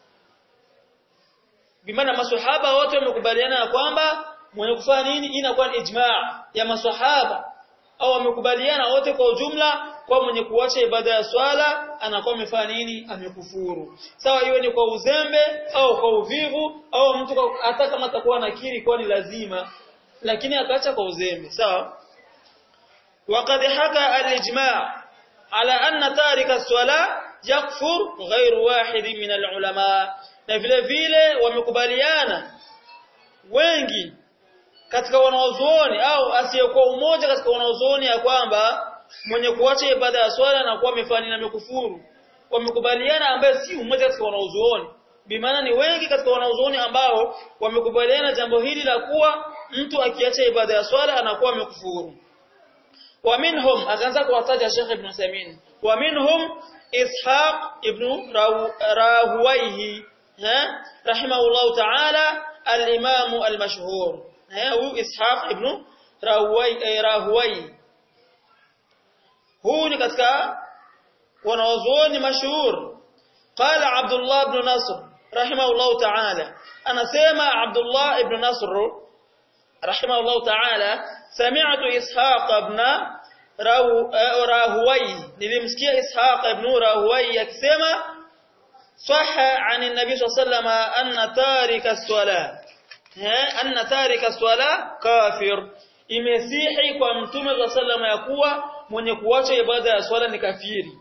bimaana maswahaba wote wamekubaliana ya kwamba mwenye kufanya nini inakuwa ni ijmaa ya maswahaba au wamekubaliana wote kwa ujumla kwa mwenye kuacha ibada ya swala anakuwa amefanya nini amekufuru sawa iwe ni kwa uzembe au kwa uvivu au mtu kwa, hata kama atakuwa nakiri kwa ni lazima lakini akaacha kwa uzembe sawa وقد حكى الإجماع على أن تارك الصلاة يكفر غير واحد من العلماء na vile vile wamekubaliana wengi katika wanaozuoni au asiyekuwa umoja katika wanaozuoni ya kwamba mwenye kuacha ibada ya swala na kuwa amefanya na amekufuru wamekubaliana ambaye si umoja katika wanaozuoni bimaana ni wengi katika wanaozuoni ambao wamekubaliana jambo hili la kuwa mtu akiacha ibada ya swala anakuwa amekufuru wa minhum akaanza kuwataja Sheikh Ibn Samin wa minhum Ishaq ibn Rahuwayhi rahimahullah ta'ala al-imam al-mashhur huyu Ishaq ibn Rahuwayhi huu ni katika wanawazuoni mashuhur qala Abdullah ibn Nasr rahimahullah ta'ala anasema Abdullah ibn Nasr rahimahullah ta'ala sami'tu Ishaq ibn Rahuwai nilimsikia Ishaq ibn Rahuwai akisema sahha an an-nabi sallallahu alayhi anna tarika as-salah anna tarika as-salah kafir imesihi kwa mtume sallallahu ya kuwa mwenye kuacha ibada ya swala ni kafiri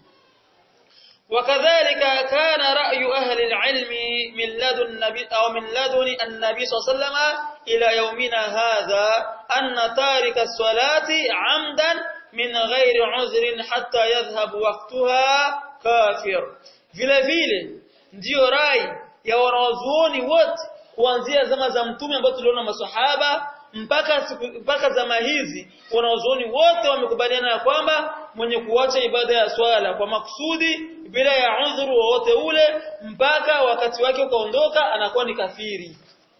وكذلك كان رأي أهل العلم من لدن النبي أو من لدن النبي صلى الله عليه وسلم إلى يومنا هذا أن تارك الصلاة عمدا من غير عذر حتى يذهب وقتها كافر vile vile ndiyo rai ya wanazuoni wote kuanzia zama za mtume ambao tuliona maswahaba mpaka mpaka zama hizi wanazuoni wote wamekubaliana ya kwamba mwenye kuacha ibada ya swala kwa makusudi bila ya udhuru wowote ule mpaka wakati wake ukaondoka anakuwa ni kafiri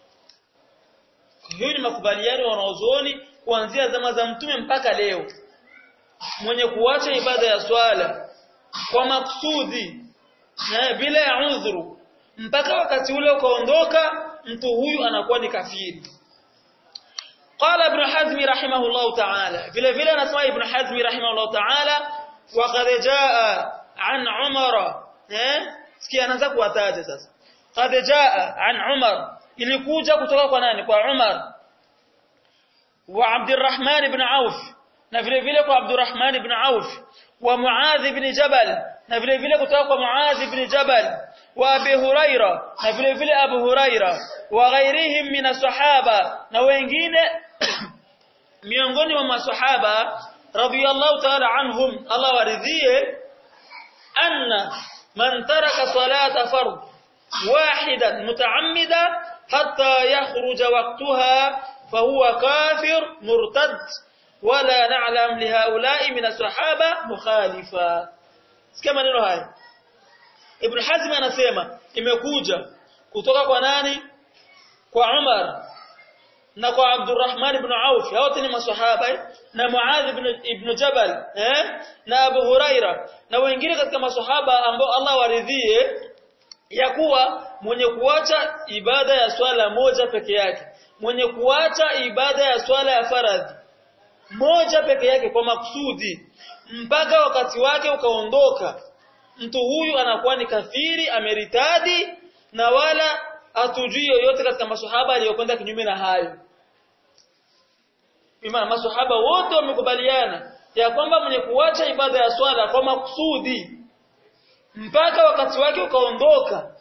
hiyo ni makubaliano ya wanazuoni kuanzia zama za mtume mpaka leo mwenye kuacha ibada ya swala kwa makusudi na bila ya udhuru mpaka wakati ule ukaondoka mtu huyu anakuwa ni kafiri قال ابن حزم رحمه الله تعالى vile vile anasema ibn Hazm rahimahullah ta'ala وقد جاء عن عمر eh sikia anaanza kuwataja sasa قد جاء عن عمر ilikuja kutoka kwa nani kwa Umar wa Abdurrahman ibn Auf na vile vile kwa Abdurrahman ibn Auf wa Muadh ibn Jabal na vile vile kutoka kwa Muadh ibn Jabal wa Abi Huraira na vile vile Abu Huraira wa ghairihim min as-sahaba na wengine miongoni mwa masahaba radiyallahu ta'ala anhum Allah waridhie anna man taraka salata fard wahidan mutaammida hatta yakhruja waqtaha fahuwa kafir murtad wala na'lam lihaula'i min as-sahaba mukhalifa sikia maneno haya Ibn Hazm anasema imekuja kutoka kwa nani kwa Umar na kwa Abdurrahman ibn Auf wote ni maswahaba na Muadh ibn, ibn Jabal eh na Abu Huraira na wengine katika maswahaba ambao Allah waridhie ya kuwa mwenye kuacha ibada ya swala moja peke yake mwenye kuacha ibada ya swala ya faradhi moja peke yake kwa makusudi mpaka wakati wake ukaondoka mtu huyu anakuwa ni kafiri ameritadi na wala hatujui yoyote katika maswahaba aliyokwenda kinyume na hayo Ima maswahaba wote wamekubaliana ya kwamba mwenye kuacha ibada ya swala kwa makusudi mpaka wakati wake ukaondoka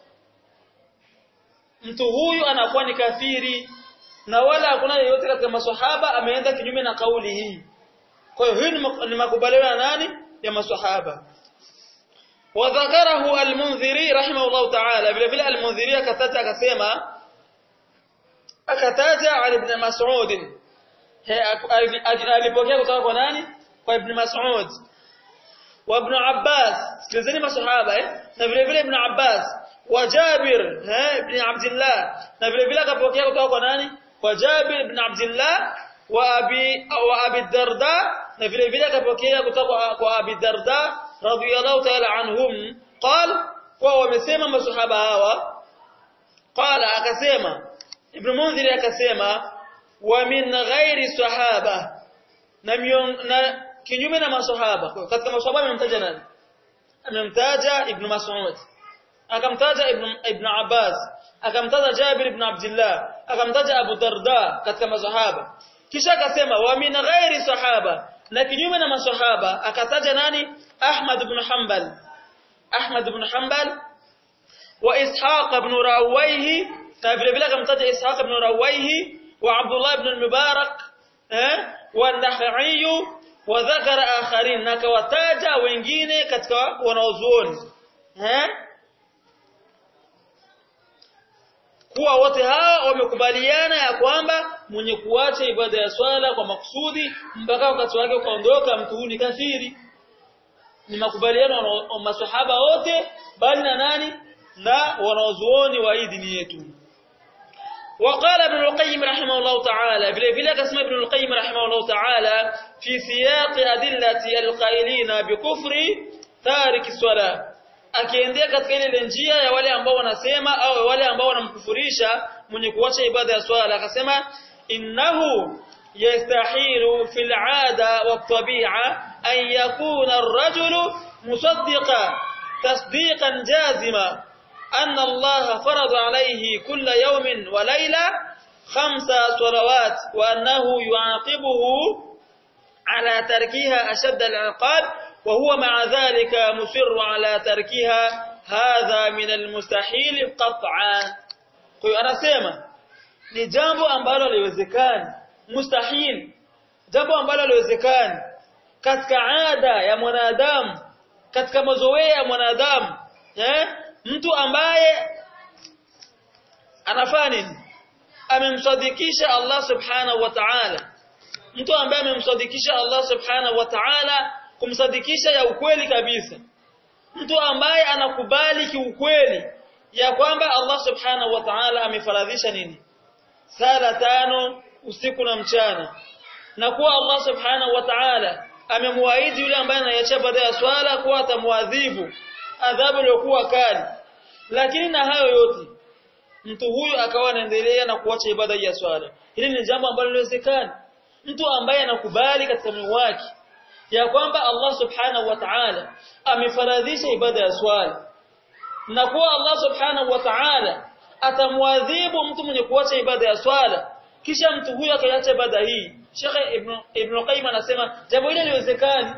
mtu huyu anakuwa ni kafiri na wala hakuna yeyote katika maswahaba ameenda kinyume na kauli hii kwa hiyo hii ni makubaliano ya nani ya maswahaba وذكره المنذري رحمه الله تعالى vile vile المنذري akataja akasema akataja Ali ibn Mas'ud alipokea kutoka kwa nani kwa Ibn Mas'ud wa Ibn Abbas sikilizeni masahaba eh na vile vile Ibn Abbas wa Jabir eh ibn Abdullah na vile vile akapokea kutoka kwa nani kwa Jabir ibn Abdullah wa Abi wa Abi Darda na vile vile akapokea kutoka kwa Abi Darda radiyallahu ta'ala anhum qal kwa wamesema masahaba hawa qala akasema Ibn Munzir akasema wa min ghairi sahaba na, mion, na kinyume na maswahaba katika maswahaba amemtaja nani amemtaja ibn Mas'ud akamtaja ibn ibn Abbas akamtaja Jabir ibn Abdullah akamtaja Abu Darda katika maswahaba kisha akasema wa min ghairi sahaba na kinyume na maswahaba akataja nani Ahmad ibn Hanbal Ahmad ibn Hanbal wa Ishaq ibn Rawayhi na vile vile akamtaja Ishaq ibn Rawayhi wa Abdullah ibn al-Mubarak eh wa Nakhai wa dhakara akharin na kawataja wengine katika wanaozuoni eh kuwa wote hao wamekubaliana ya kwamba mwenye kuacha ibada ya swala kwa makusudi mpaka wakati wake ukaondoka mtu huyu ni kafiri ni makubaliano wa maswahaba wote bali na nani na wanaozuoni wa hii dini yetu وقال ابن القيم رحمه الله تعالى vile vile akasema ibn al-qayyim rahimahullah ta'ala fi siyaq adillati al-qailina bi kufri tarik as-salah akiendea katika ile njia ya wale ambao wanasema au wale ambao wanamkufurisha mwenye kuacha ibada ya swala akasema innahu yastahilu fil 'ada wa tabi'a an yakuna ar-rajulu musaddiqan tasdiqan jazima أن الله فرض عليه كل يوم وليلة خمس صلوات وأنه يعاقبه على تركها أشد العقاب وهو مع ذلك مصر على تركها هذا من المستحيل قطعا kwa anasema ni jambo ambalo haliwezekani mustahil jambo ambalo haliwezekani katika ada ya mwanadamu katika mazoea ya mwanadamu eh mtu ambaye anafanya nini amemsadikisha Allah subhanahu wa ta'ala mtu ambaye amemsadikisha Allah subhanahu wa ta'ala kumsadikisha ya ukweli kabisa mtu ambaye anakubali kiukweli ya kwamba Allah subhanahu wa ta'ala amefaradhisha nini sala tano usiku na mchana na kuwa Allah subhanahu wa ta'ala amemwaahidi yule ambaye anaiacha baada ya swala kuwa atamwadhibu adhabu iliyokuwa kali lakini na hayo yote mtu huyu akawa anaendelea na kuacha ibada ya swala hili ni jambo ambalo linawezekana mtu ambaye anakubali katika moyo wake ya kwamba Allah subhanahu wa ta'ala amefaradhisha ibada ya swala na kuwa Allah subhanahu wa ta'ala atamwadhibu mtu mwenye kuacha ibada ya swala kisha mtu huyu akaacha ibada hii Sheikh Ibn Ibn Qayyim anasema jambo hili haliwezekani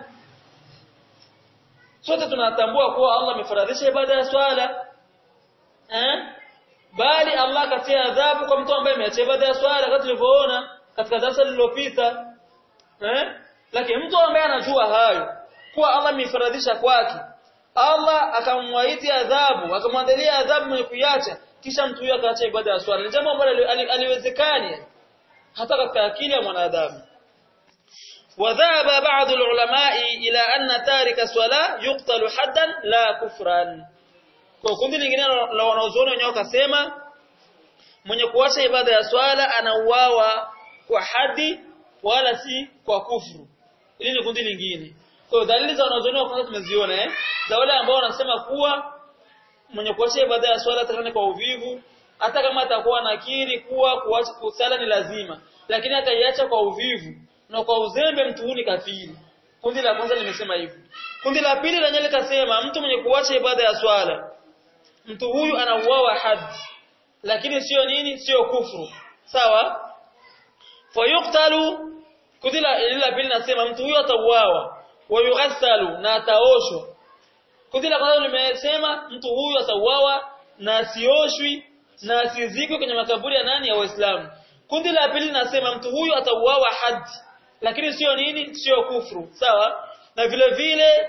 sote tunatambua kuwa Allah amefaradhisha ibada ya swala eh bali Allah katia adhabu kwa mtu ambaye ameacha ibada ya swala kama tulivyoona katika darasa lililopita eh lakini mtu ambaye anajua hayo kuwa Allah amefaradhisha kwake Allah akamwaiti adhabu akamwandalia adhabu mwenye kuiacha kisha mtu huyo akaacha ibada ya swala ni jambo ambalo aliwezekani hata katika akili ya mwanadamu وذهب بعض العلماء إلى أن تارك الصلاة يقتل حدا لا كفرا kwa kundi lingine la wanaozuoni wenyewe wakasema mwenye kuacha ibada ya swala anauawa kwa hadi wala si kwa kufuru hili ni kundi lingine kwa dalili za wanaozuoni wa kwanza tumeziona eh za wale ambao wanasema kuwa mwenye kuacha ibada ya swala atakane kwa uvivu hata kama atakuwa nakiri kuwa kuacha kusala ni lazima lakini akaiacha kwa uvivu na kwa uzembe mtu huyu ni kafiri kundi la kwanza limesema hivyo kundi la pili lenyewe likasema mtu mwenye kuacha ibada ya swala mtu huyu anauawa haddi lakini sio nini sio kufuru sawa fayuqtalu kundi la pili nasema mtu huyu atauawa wayughassalu na ataoshwa kundi la kwanza limesema mtu huyu atauawa na asioshwi na asizikwe kwenye makaburi ya nani ya waislamu kundi la pili nasema mtu huyu atauawa haddi lakini sio nini sio kufru sawa na vile vile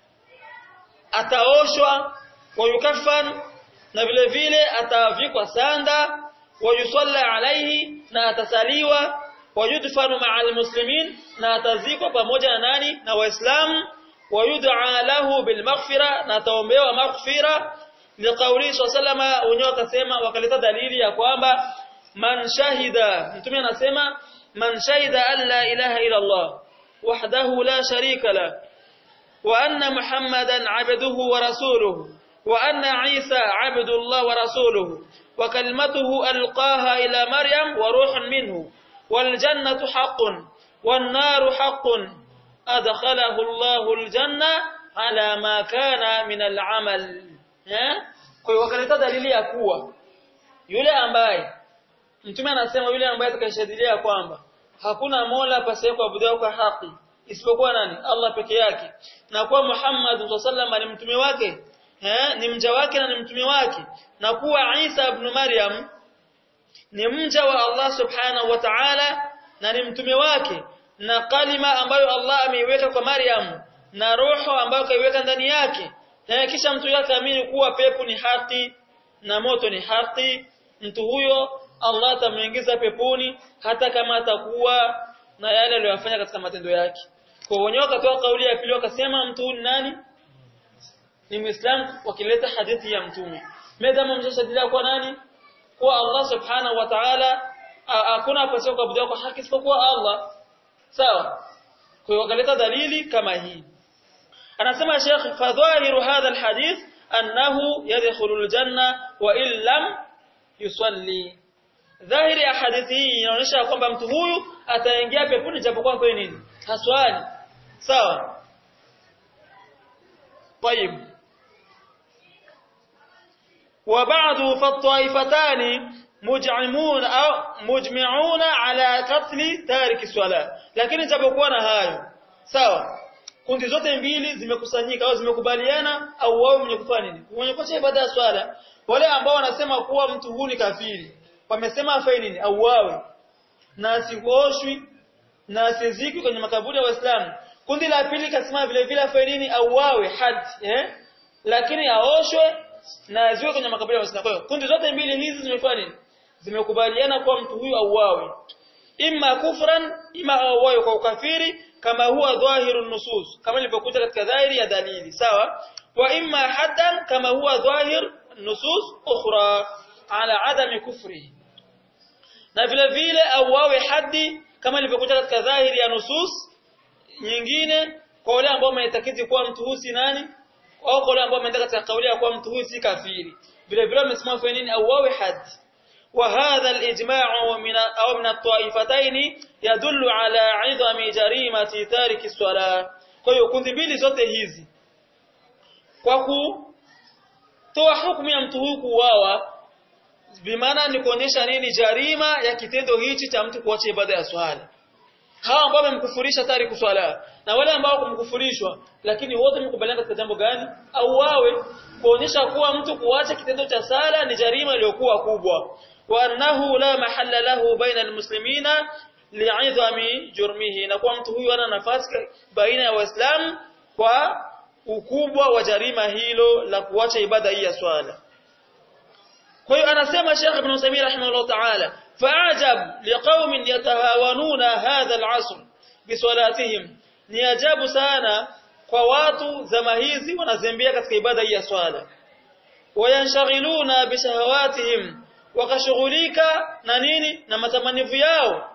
ataoshwa wayukafan na vile vile atavikwa sanda wayusalla alaihi na atasaliwa wayudfanu ma'a almuslimin na atazikwa pamoja na nani na waislamu wayud'a lahu bilmaghfira na ataombewa maghfira liqauli sallama wenyewe wakasema wakaleta dalili ya kwamba man shahida mtume anasema man shahida an la ilaha illa Allah wahdahu la sharika la wa anna muhammadan abduhu wa rasuluhu wa anna isa abdullah wa rasuluhu wa kalimatuhu alqaha ila maryam wa ruhun minhu wal jannatu haqqun wan naru haqqun adkhalahu Allahu aljanna ala ma kana min al'amal eh kwa hiyo wakaleta dalili ya kuwa yule ambaye mtume anasema yule ambaye atakayeshadilia kwamba hakuna mola pasiye kuabudiwa kwa haki isipokuwa nani Allah peke yake na kuwa Muhammad sallallahu ni mtume wake eh ni mja wake na ni mtume wake na kuwa Isa ibn Maryam ni mja wa Allah subhanahu wa ta'ala na ni mtume wake na kalima ambayo Allah ameiweka kwa Maryam na roho ambayo kaiweka ndani yake na kisha mtu yake amini kuwa pepo ni haki na moto ni haki mtu huyo Allah atamuingiza peponi hata kama atakuwa na yale aliyofanya katika matendo yake kwa wenyewe wakatoa kauli ya pili wakasema mtu huyu nani ni Muislamu wakileta hadithi ya mtume medama mshashadilia kwa nani kwa Allah subhanahu wa ta'ala hakuna apaswa kuabudiwa kwa haki isipokuwa Allah sawa kwa hiyo wakaleta dalili kama hii anasema Sheikh fadhahiru hadha alhadith annahu yadkhulu aljanna wa in lam yusalli dhahiri ya hadithi hii inaonyesha kwamba mtu huyu ataingia peponi japokuwa kwa nini haswali sawa طيب وبعض فالطائفتان مجعمون au mujmi'una ala qatl tarik swala lakini japokuwa na hayo sawa kundi zote mbili zimekusanyika au zimekubaliana au wao mwenye kufanya nini mwenye kuacha ibada ya swala wale ambao wanasema kuwa mtu huyu ni kafiri wamesema afanye nini au wawe na asioshwi na asiziki kwenye makaburi ya waislamu kundi la pili kasema vile vile afanye nini au wawe had eh lakini aoshwe na aziwe kwenye makaburi ya waislamu kwa hiyo kundi zote mbili hizi zimefanya nini zimekubaliana kuwa mtu huyu auawe imma kufran imma auawe kwa ukafiri kama huwa dhahiru nusus kama ilivyokuja katika dhahiri ya dalili sawa wa imma haddan kama huwa dhahir nusus ukhra ala adami kufri na vile vile auawe haddi kama ilivyokuja katika dhahiri ya nusus nyingine kwa wale ambao wameitakidi kuwa mtu huyu si nani au kwa wale ambao wameenda katika kauli ya kuwa mtu huyu si kafiri vile vile wamesimama kwa nini auawe haddi وهذا الإجماع من أو من الطائفتين يدل على عظم جريمة تارك الصلاة kwa hiyo kundi mbili zote hizi kwa kutoa hukumu ya mtu huyu kuuawa bimaana ni kuonyesha nini jarima ya kitendo hichi cha mtu kuacha ibada ya swala hawa ambao wamemkufurisha tariku swala na wale ambao kumkufurishwa lakini wote mkubaliana katika jambo gani au wawe kuonyesha kuwa mtu kuacha kitendo cha sala ni jarima iliyokuwa kubwa وأنه لا محل له بين المسلمين لعظم جرمه na kwa mtu huyu ana nafasi baina ya waislamu kwa ukubwa wa jarima hilo la kuacha ibada hii ya swala kwa hiyo anasema Sheikh Ibn Uthaymeen rahimahullah ta'ala fa'ajab liqaumin yatahawanuna hadha al'asr bisalatihim ni ajabu sana kwa watu zama hizi wanazembea katika ibada hii ya swala wayanshghiluna bishahawatihim wakashughulika na nini na matamanivu yao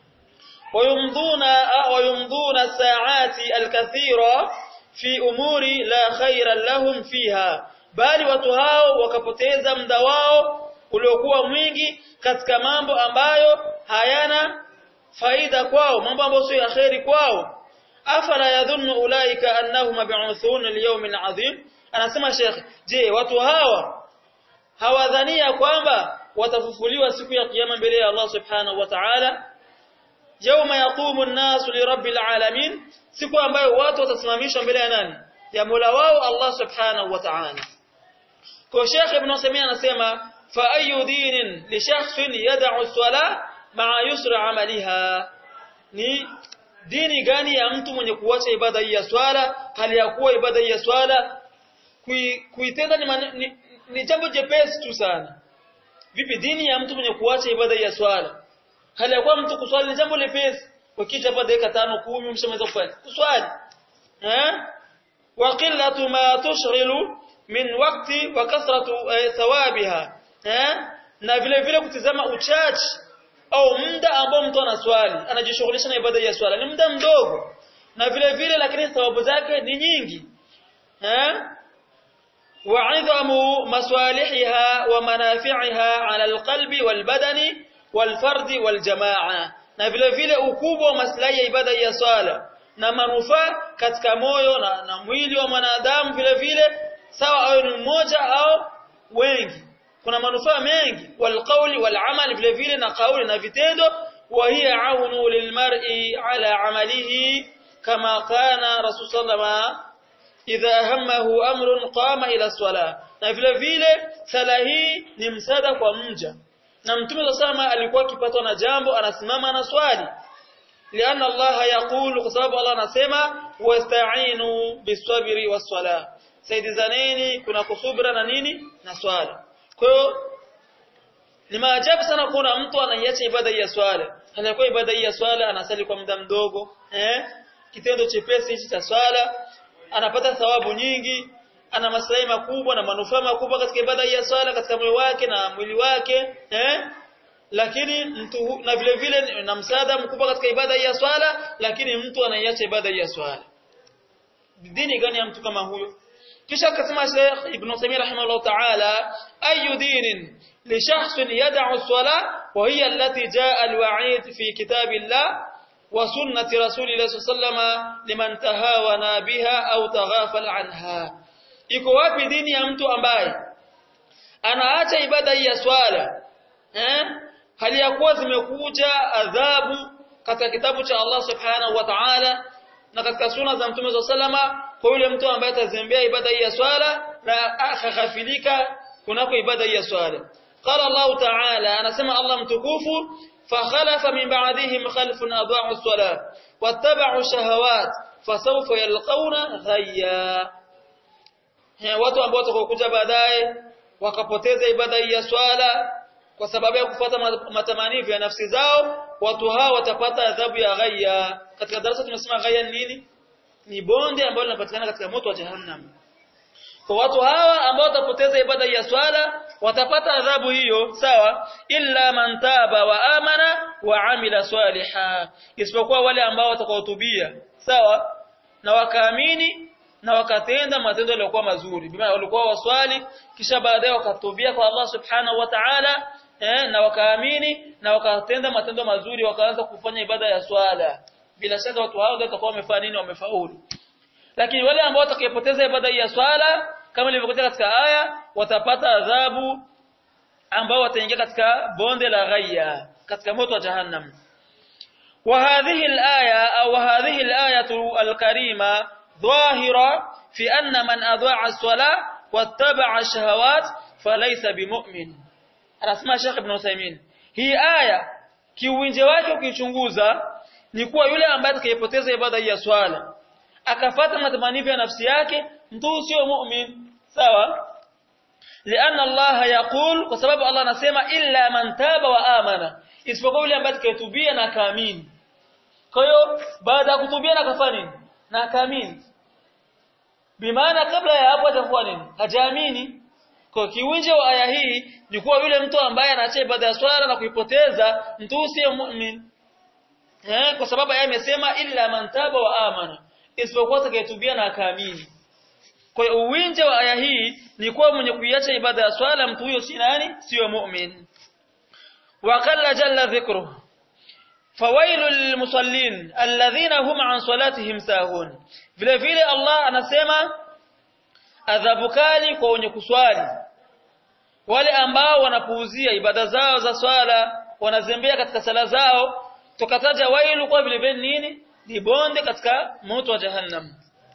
wayumdhuna wayumdhuna saati alkathira fi umuri la khaira lahum fiha bali watu hao wakapoteza muda wao uliokuwa mwingi katika mambo ambayo hayana faida kwao mambo ambayo sio ya khairi kwao afala yadhunnu ulaika annahum mab'uthun liyawmin adhim anasema sheikh je watu hawa hawadhania kwamba watafufuliwa siku ya kiyama mbele ya Allah subhanahu wa ta'ala yauma yaqumu an-nasu li rabbil alamin siku ambayo watu watasimamishwa mbele ya nani ya Mola wao Allah subhanahu wa ta'ala kwa Sheikh Ibn Uthaymeen anasema fa ayu dinin li shakhsin yad'u as-sala ma'a yusra 'amaliha ni dini gani ya mtu mwenye kuacha ibada hii ya swala hali ya kuwa ibada hii ya swala kuitenda ni, ni, ni jambo jepesi tu sana vipi dini ya mtu mwenye kuacha ibada ya swala hali ya kuwa mtu kuswali ni jambo lepesi ukija hapa dakika tano kumi umeshamaliza kufanya kuswali eh wa qillatu ma tushghilu min waqti wa kathratu thawabiha eh na vile vile kutizama uchache au muda ambao mtu anaswali anajishughulisha na ibada ya swala ni muda mdogo na vile vile lakini thawabu zake ni nyingi eh وعظم مصالحها ومنافعها على القلب والبدن والفرد والجماعة na vile vile ukubwa wa maslahi ya ibada ya swala na manufaa katika moyo na, na mwili wa mwanadamu vile vile sawa awe ni mmoja au wengi kuna manufaa mengi walqauli walamal vile vile na kauli na vitendo wa hiya aunu lilmar'i ala amalihi kama kana rasul sallama idha hammahu amrun qama ila salah na vile vile sala hii ni msaada kwa mja na mtume sallama alikuwa akipatwa na jambo anasimama na swali لأن الله يقول قصاب الله نسمع واستعينوا بالصبر والصلاة saidizaneni kuna kusubira na nini na swala kwa hiyo ni maajabu sana kuona mtu anaiacha ibada ya swala anakuwa ibada ya swala anasali kwa muda mdogo eh kitendo chepesi hichi cha swala anapata thawabu nyingi ana maslahi makubwa na manufaa makubwa katika ibada ya swala katika moyo wake na mwili wake eh lakini mtu na vile vile na msaada mkubwa katika ibada ya swala lakini mtu anaiacha ibada ya swala dini gani ya mtu kama huyo kisha akasema Sheikh Ibn Uthaymeen rahimahullah ta'ala ayu dinin li shakhsin yad'u as-salah wa hiya allati jaa al-wa'id fi kitabillah wa sunnati rasulillah sallallahu liman tahawana biha au taghafal anha iko wapi dini ya mtu ambaye anaacha ibada ya swala eh hali ya kuwa zimekuja adhabu katika kitabu cha Allah subhanahu wa ta'ala na katika sunna za mtume sallama kwa yule mtu ambaye atazembea ibada hii ya swala na akaghafilika kunako ibada hii ya swala qala Allah ta'ala anasema Allah mtukufu fakhalafa min ba'dihim khalfun adaa'u as-salat wattaba'u shahawat fasawfa yalqawna ghayya watu ambao watakokuja baadaye wakapoteza ibada hii ya swala kwa sababu ya kufuata matamanio ya nafsi zao watu hao watapata adhabu ya ghayya katika darasa tumesema ghayya nini ni bonde ambalo linapatikana katika moto wa jahannam kwa watu hawa ambao watapoteza ibada ya swala watapata adhabu hiyo sawa illa man taba wa amana wa amila saliha isipokuwa wale ambao watakaotubia sawa na wakaamini na wakatenda matendo yaliyokuwa mazuri bima walikuwa waswali kisha baadaye wakatubia kwa Allah subhanahu wa ta'ala eh, na wakaamini na wakatenda matendo mazuri wakaanza kufanya ibada ya swala bila shaka watu hao watakuwa wamefanya nini wamefaulu lakini wale ambao watakayepoteza ibada ya swala kama ilivyokuja katika aya watapata adhabu ambao wataingia katika bonde la ghayya katika moto wa jahannam وهذه الآية أو هذه الآية الكريمة ظاهرة في أن من أضاع الصلاة واتبع الشهوات فليس بمؤمن anasema Sheikh Ibn Uthaymeen hii aya kiuwinje wake ukichunguza ni kuwa yule ambaye atakayepoteza ibada ya swala akafata matamanio ya nafsi yake mtu sio mu'min sawa lianna Allah yaqul kwa sababu Allah anasema illa man taba wa amana isipokuwa yule ambaye atakayetubia na kaamini kwa hiyo baada ya kutubia na kafanya nini na kaamini bimaana kabla ya hapo atakuwa nini hajaamini kwa kiwinje wa aya hii ni kuwa yule mtu ambaye anaacha ibada ya swala na kuipoteza mtu si mu'min eh kwa sababu aya imesema illa man taba wa amana isipokuwa atakayetubia na akaamini kwa hiyo uwinje wa aya hii ni kuwa mwenye kuiacha ibada ya swala mtu huyo si nani sio mu'min wa qalla jalla dhikruhu fawailu lilmusallin alladhina hum an salatihim sahun vile vile Allah anasema adhabu kali kwa wenye kuswali wale ambao wanapuuzia ibada zao za swala wanazembea katika sala zao tukataja wailu kwa vile vile nini ni bonde katika moto wa jahannam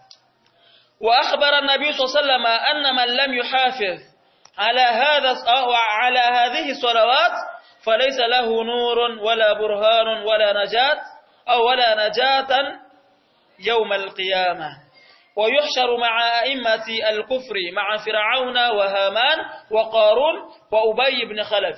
wa akhbara an-nabi sallallahu anna man lam yuhafiz ala hadha au ala hadhihi salawat falaysa lahu nurun wala burhanun wala najat au wala najatan يوم القيامه ويحشر مع أئمة الكفر مع فرعون وهامان وقارون وأبي بن خلف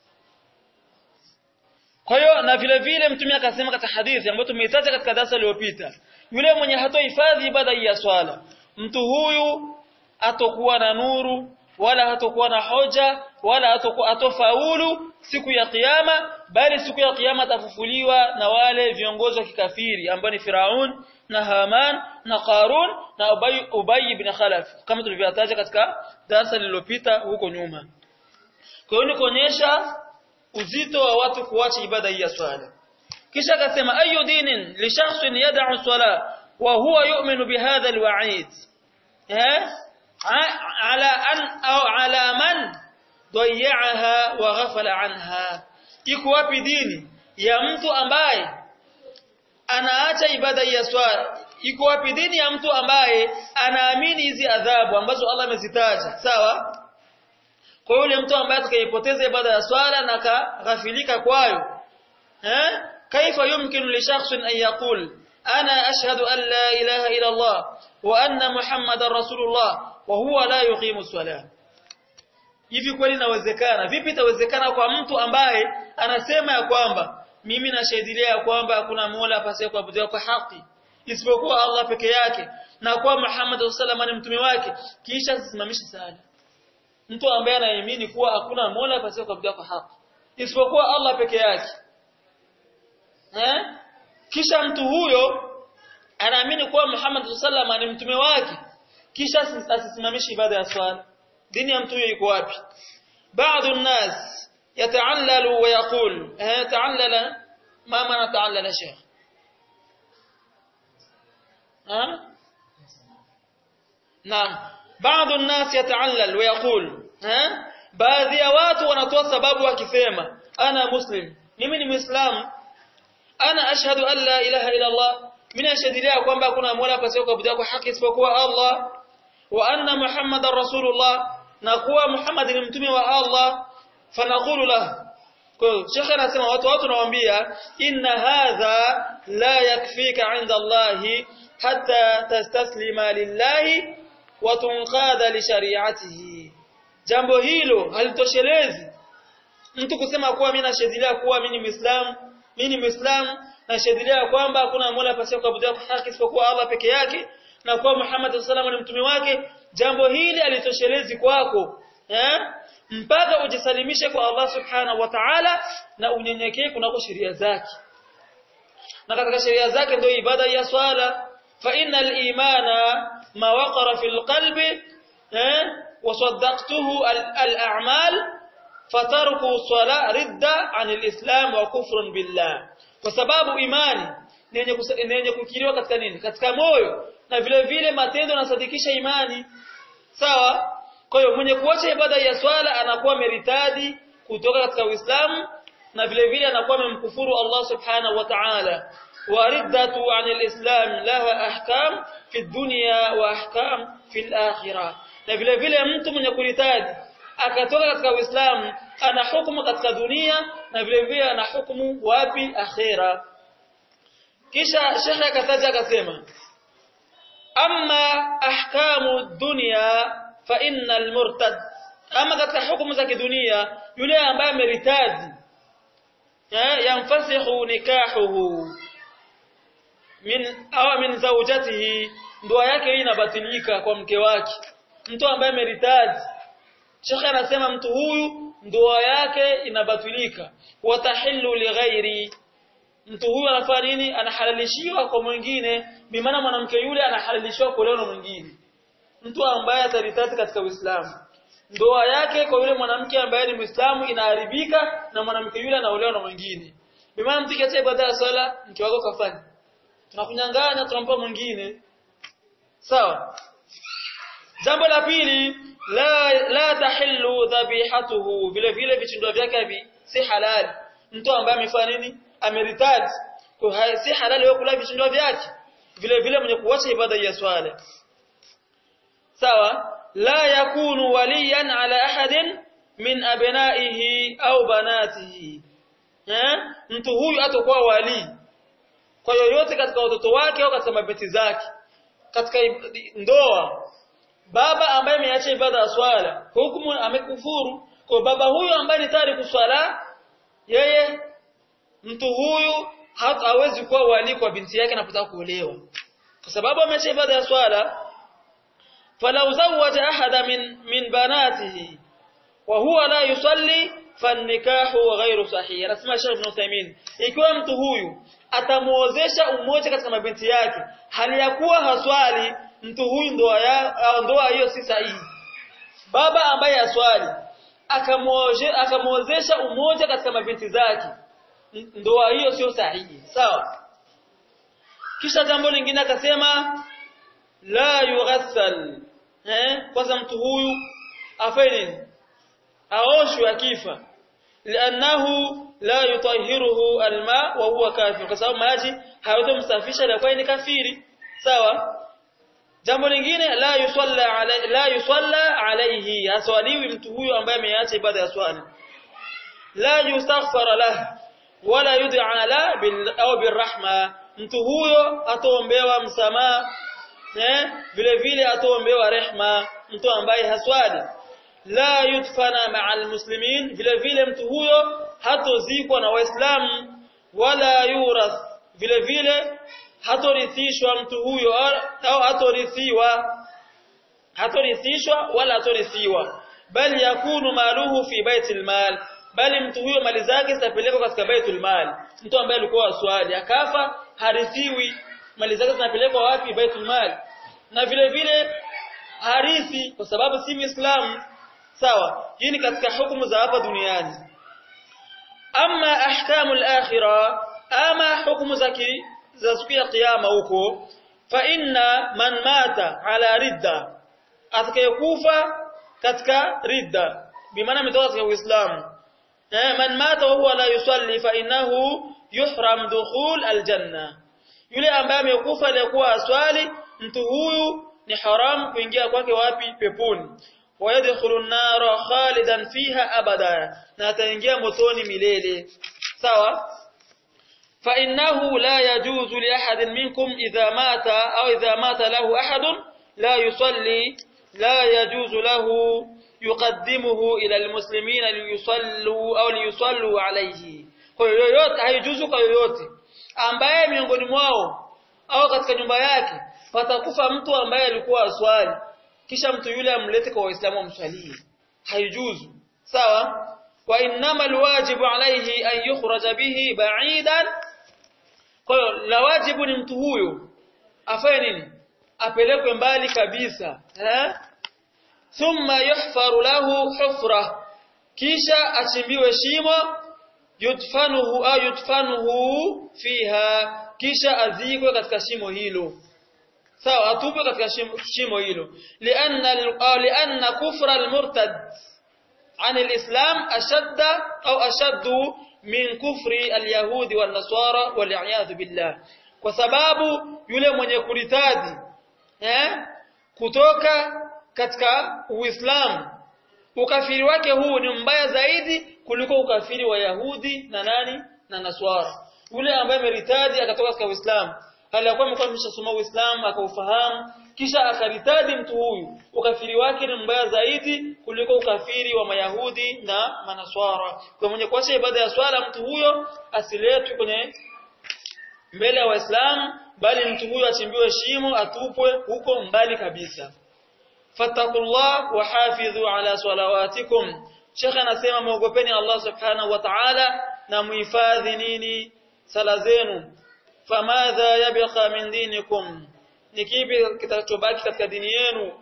kwa hiyo na vile vile mtume akasema katika hadithi ambayo tumeitaja katika darasa lililopita yule mwenye hatohifadhi ibada ya swala mtu huyu hatokuwa na nuru wala hatokuwa na hoja wala hatokuwa atofaulu siku ya kiyama bali siku ya kiyama atafufuliwa na wale viongozi wa kikafiri ambao ni Firaun na Haman na Qarun na Ubay, Ubay ibn Khalaf kama tulivyotaja katika darasa lililopita huko nyuma. Kwa hiyo ni kuonyesha uzito wa watu kuacha ibada hii ya swala. kisha akasema ayu dinin li shakhsin yad'u sala wa huwa yu'minu bihadha alwa'id eh ala an au ala man dayya'aha wa ghafala anha iko wapi dini ya mtu ambaye anaacha ibada ya swala iko wapi dini ya mtu ambaye anaamini hizi adhabu ambazo Allah amezitaja sawa kwa yule mtu ambaye atakayepoteza ibada ya swala na kaghafilika kwayo eh kaifa yumkinu li shakhsin an yaqul ana ashhadu an la ilaha illa Allah wa anna muhammadar rasulullah wa huwa la yuqimu salah hivi kweli inawezekana vipi itawezekana kwa mtu ambaye anasema ya kwamba mimi nashahidilia ya kwamba hakuna mola pasiye kuabudiwa kwa haki isipokuwa Allah peke yake na kwa Muhammad sallallahu ni mtume wake kisha sisimamishe sala mtu ambaye anaamini kuwa hakuna mola pasiye kuabudiwa kwa haki isipokuwa Allah peke yake eh kisha mtu huyo anaamini kuwa Muhammad sallallahu ni mtume wake kisha asisimamishe ibada ya swala dini ya mtu huyo iko wapi baadhi الناس يتعلل ويقول ها تعلل ما معنى تعلل شيخ ها نعم بعض الناس يتعلل ويقول ها baadhi ya watu wanatoa sababu wakisema ana muslim mimi ni muislamu ana ashhadu an la ilaha illa allah mimi nashuhudia kwamba hakuna mola pasipo kuabudiwa kwa haki isipokuwa allah wa anna muhammadar rasulullah na kuwa muhammad ni mtume wa allah fanaqulu lahu kwa hiyo shekhe anasema watu watu nawaambia inna hadha la yakfika inda allahi hatta tastaslima lillahi wa tunqada li shari'atihi jambo hilo halitoshelezi mtu kusema kuwa mimi nashuhudia kuwa mimi ni muislamu mimi ni muislamu nashuhudia kwamba hakuna mola pasipo kuabudiwa kwa haki isipokuwa Allah peke yake na kuwa Muhammad sallallahu alaihi mtume wake jambo hili halitoshelezi kwako eh mpaka ujisalimishe kwa Allah subhanahu wa ta'ala na unyenyekee kunako sheria zake na katika sheria zake ndio ibada ya swala fa innal imana ma waqara fil qalbi eh wa saddaqtuhu al a'mal fatarku sala ridda anil islam wa kufrun billah kwa sababu imani ni yenye kukiriwa katika nini katika moyo na vile vile matendo yanasadikisha imani sawa kwa hiyo mwenye kuacha ibada ya swala anakuwa meritadi kutoka katika Uislamu na vile vile anakuwa amemkufuru Allah Subhanahu wa Ta'ala. Wa riddatu 'anil Islam laha ahkam fi dunya wa ahkam fi akhirah. Na vile vile mtu mwenye kuritadi akatoka katika Uislamu ana hukumu katika dunia na vile vile ana hukumu wapi akhira. Kisha shekhe akataja akasema amma ahkamu dunya fa innal murtad ama katika hukumu za kidunia yule ambaye ameritadi yanfasihu nikahuhu min au min zawjatihi ndoa yake hii inabatilika kwa mke wake mtu ambaye ameritadi Sheikh anasema mtu huyu ndoa yake inabatilika watahillu lighairi mtu huyu anafanya nini anahalalishiwa kwa mwingine bimaana mwanamke yule anahalalishiwa kuolewa na mwingine mtu ambaye ataritati katika Uislamu ndoa yake kwa yule mwanamke ambaye ni Muislamu inaharibika na mwanamke yule anaolewa na mwingine bimaana mtu kiacha ibada ya swala mke wako kafanya tunakunyang'anya tunampa mwingine sawa jambo la pili la la tahillu dhabihatuhu vile vile vichindo vyake hivi si halali mtu ambaye amefanya nini ameritati kwa si halali wewe kula vichindo vyake vile vile mwenye kuacha ibada ya swala sawa la yakunu waliyan ala ahadin min abnaihi au banatihi eh mtu huyu atakuwa wali kwa yoyote katika watoto wake au katika mabeti zake katika ndoa baba ambaye ameacha ibada ya swala hukumu amekufuru kwa baba huyu ambaye ni tayari kuswala yeye mtu huyu hawezi kuwa wali kwa binti yake anapotaka kuolewa kwa sababu ameacha ibada ya swala falau zawaja ahada min min banatihi wa huwa la yusalli fannikahu ghairu sahih anasema Sheikh Ibn Uthaymeen ikiwa mtu huyu atamuozesha umoja katika mabinti yake hali ya kuwa haswali mtu huyu ndoa ya ndoa hiyo si sahihi baba ambaye aswali akamuozesha umoja katika mabinti zake ndoa hiyo sio sahihi sawa kisha jambo lingine akasema la yughassal eh kwanza mtu huyu afanye nini aoshwe akifa lianahu la yutahhiruhu alma wa huwa kafir kwa sababu maji hayatomsafisha na kwa ni kafiri sawa jambo lingine la yusalla alayhi la yusalla alayhi aswaliwi mtu huyo ambaye ameacha ibada ya swala la yustaghfar lahu wala yud'a la bil au birrahma mtu huyo ataombewa msamaha eh vile vile ataombewa rehma mtu ambaye haswali la yudfana ma'al muslimin vile vile mtu huyo hatozikwa na waislamu wala yurath vile vile hatorithishwa mtu huyo au hatorithiwa hatorithishwa wala hatorithiwa bali yakunu maluhu fi baitil mal bali mtu huyo mali zake zitapelekwa katika baitul mal mtu ambaye alikuwa aswali akafa harithiwi mali zake zinapelekwa wapi baitul mal na vile vile harithi kwa sababu si muislamu sawa hii ni katika hukumu za hapa duniani ama ahkamul akhirah ama hukumu za za siku ya kiyama huko fa inna man mata ala ridda atakayekufa katika ridda bimaana ametoka katika uislamu eh man mata wa huwa la yusalli fa innahu yuhram dukhul aljanna yule ambaye amekufa aliyekuwa aswali mtu huyu ni haram kuingia kwake wapi peponi wayadkhulu an-nara khalidan fiha abada na ataingia motoni milele sawa فإنه لا يجوز لأحد منكم إذا مات أو إذا مات له أحد لا يصلي لا يجوز له يقدمه إلى المسلمين ليصلوا أو ليصلوا عليه kwa yoyote haijuzu kwa yoyote ambaye miongoni mwao au katika nyumba yake patakufa mtu ambaye alikuwa aswali kisha mtu yule amlete kwa waislamu wamswalie haijuzu sawa wa innama alwajibu alayhi an yukhraja bihi ba'idan kwa hiyo la wajibu ni mtu huyo afanye nini apelekwe mbali kabisa eh thumma yuhfaru lahu hufra kisha achimbiwe shimo yudfanuhu au yudfanuhu fiha kisha azikwe katika shimo hilo sawa atupwe katika shimo, shimo hilo lianna lianna kufra almurtad عن الإسلام أشد أو أشد من كفر اليهود والنصارى والعياذ بالله kwa sababu yule mwenye kuritadi eh kutoka katika Uislamu ukafiri wake huu ni mbaya zaidi kuliko ukafiri wa Yahudi na nani na Naswara yule ambaye ameritadi akatoka katika Uislamu alikuwa amekuwa ameshasoma Uislamu akaufahamu kisha akaritadi mtu huyu ukafiri wake ni mbaya zaidi kuliko ukafiri wa Mayahudi na Manaswara kwa mwenye kuacha ibada ya swala mtu huyo asiletwe kwenye mbele ya Waislamu bali mtu huyo achimbiwe shimo atupwe huko mbali kabisa fattakullah wa hafidhu ala salawatikum Sheikh anasema muogopeni Allah subhanahu wa ta'ala na muhifadhi nini sala zenu famadha yabqa min dinikum ni kipi kitachobaki katika dini yenu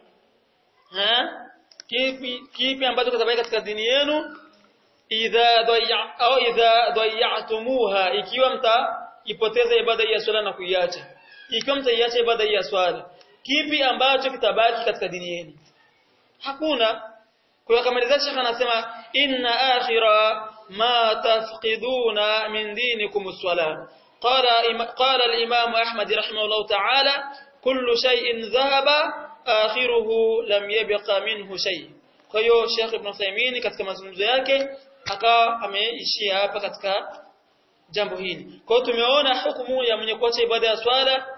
ha kipi kipi ambacho kitabaki katika dini yenu idha dayya au idha dayyatumuha ikiwa mtaipoteza ibada ya swala na kuiacha ikiwa mtaiacha ibada ya swala kipi ambacho kitabaki katika dini yenu hakuna kwa kamaliza Sheikh anasema inna akhira ma tafqiduna min dinikum as-salah قال قال الإمام أحمد رحمه الله تعالى كل شيء ذهب آخره لم يبق منه شيء kwa hiyo Sheikh Ibn Uthaymeen katika mazungumzo yake akawa ameishia hapa katika jambo hili kwa hiyo tumeona hukumu ya mwenye kuacha ibada ya swala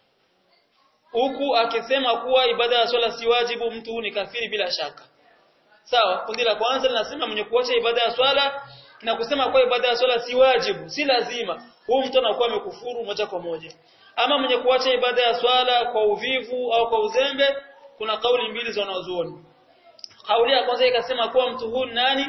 huku akisema kuwa ibada ya swala si wajibu mtu ni kafiri bila shaka sawa kundi la kwanza linasema mwenye kuacha ibada ya swala na kusema kuwa ibada ya swala si wajibu si lazima huyu mtu anakuwa amekufuru moja kwa moja ama mwenye kuacha ibada ya swala kwa uvivu au kwa uzembe kuna kauli mbili za wanazuoni kauli ya kwanza ikasema kuwa mtu huyu nani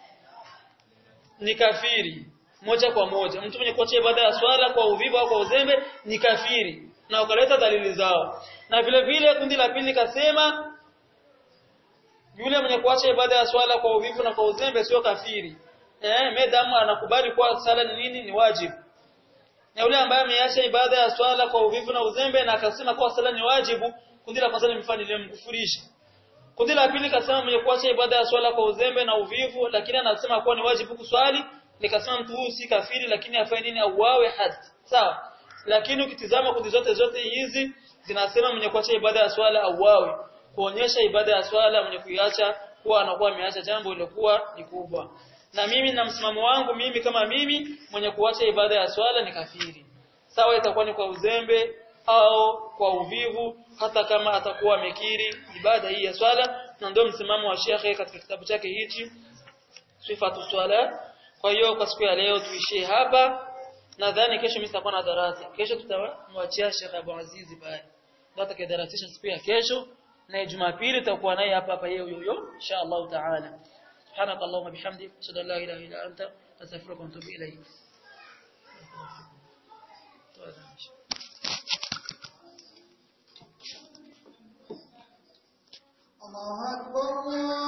ni kafiri moja kwa moja mtu mwenye kuacha ibada ya swala kwa uvivu au kwa uzembe ni kafiri na ukaleta dalili zao na vile vile kundi la pili kasema yule mwenye kuacha ibada ya swala kwa uvivu na kwa uzembe sio kafiri eh medamu anakubali kuwa sala ni nini ni wajibu na yule ambaye ameacha ibada ya swala kwa uvivu na uzembe na akasema kuwa sala ni wajibu kundi la kwanza limfanya limkufurisha kundi la pili kasema mwenye kuacha ibada ya swala kwa uzembe na uvivu lakini anasema kuwa ni wajibu kuswali nikasema mtu huyu si kafiri lakini afanye nini auawe hadi sawa lakini ukitizama kundi zote zote hizi zinasema mwenye kuacha ibada ya swala auawe kuonyesha ibada ya swala mwenye kuiacha kuwa anakuwa ameacha jambo lilokuwa ni kubwa na mimi na msimamo wangu mimi kama mimi mwenye kuacha ibada ya swala ni kafiri sawa itakuwa ni kwa uzembe au kwa uvivu hata kama atakuwa amekiri ibada hii ya swala na ndio msimamo wa shekhe katika kitabu chake hichi sifatu swala kwa hiyo kwa siku ya leo tuishie hapa nadhani kesho mimi sitakuwa na darasa kesho tutamwachia Sheikh Abu Azizi pale ndio atakayedaratisha siku ya kesho na Jumapili tutakuwa naye hapa hapa yeye huyo insha Allah taala سبحانك اللهم وبحمدك اشهد ان لا اله الا انت استغفرك واتوب اليك الله أكبر الله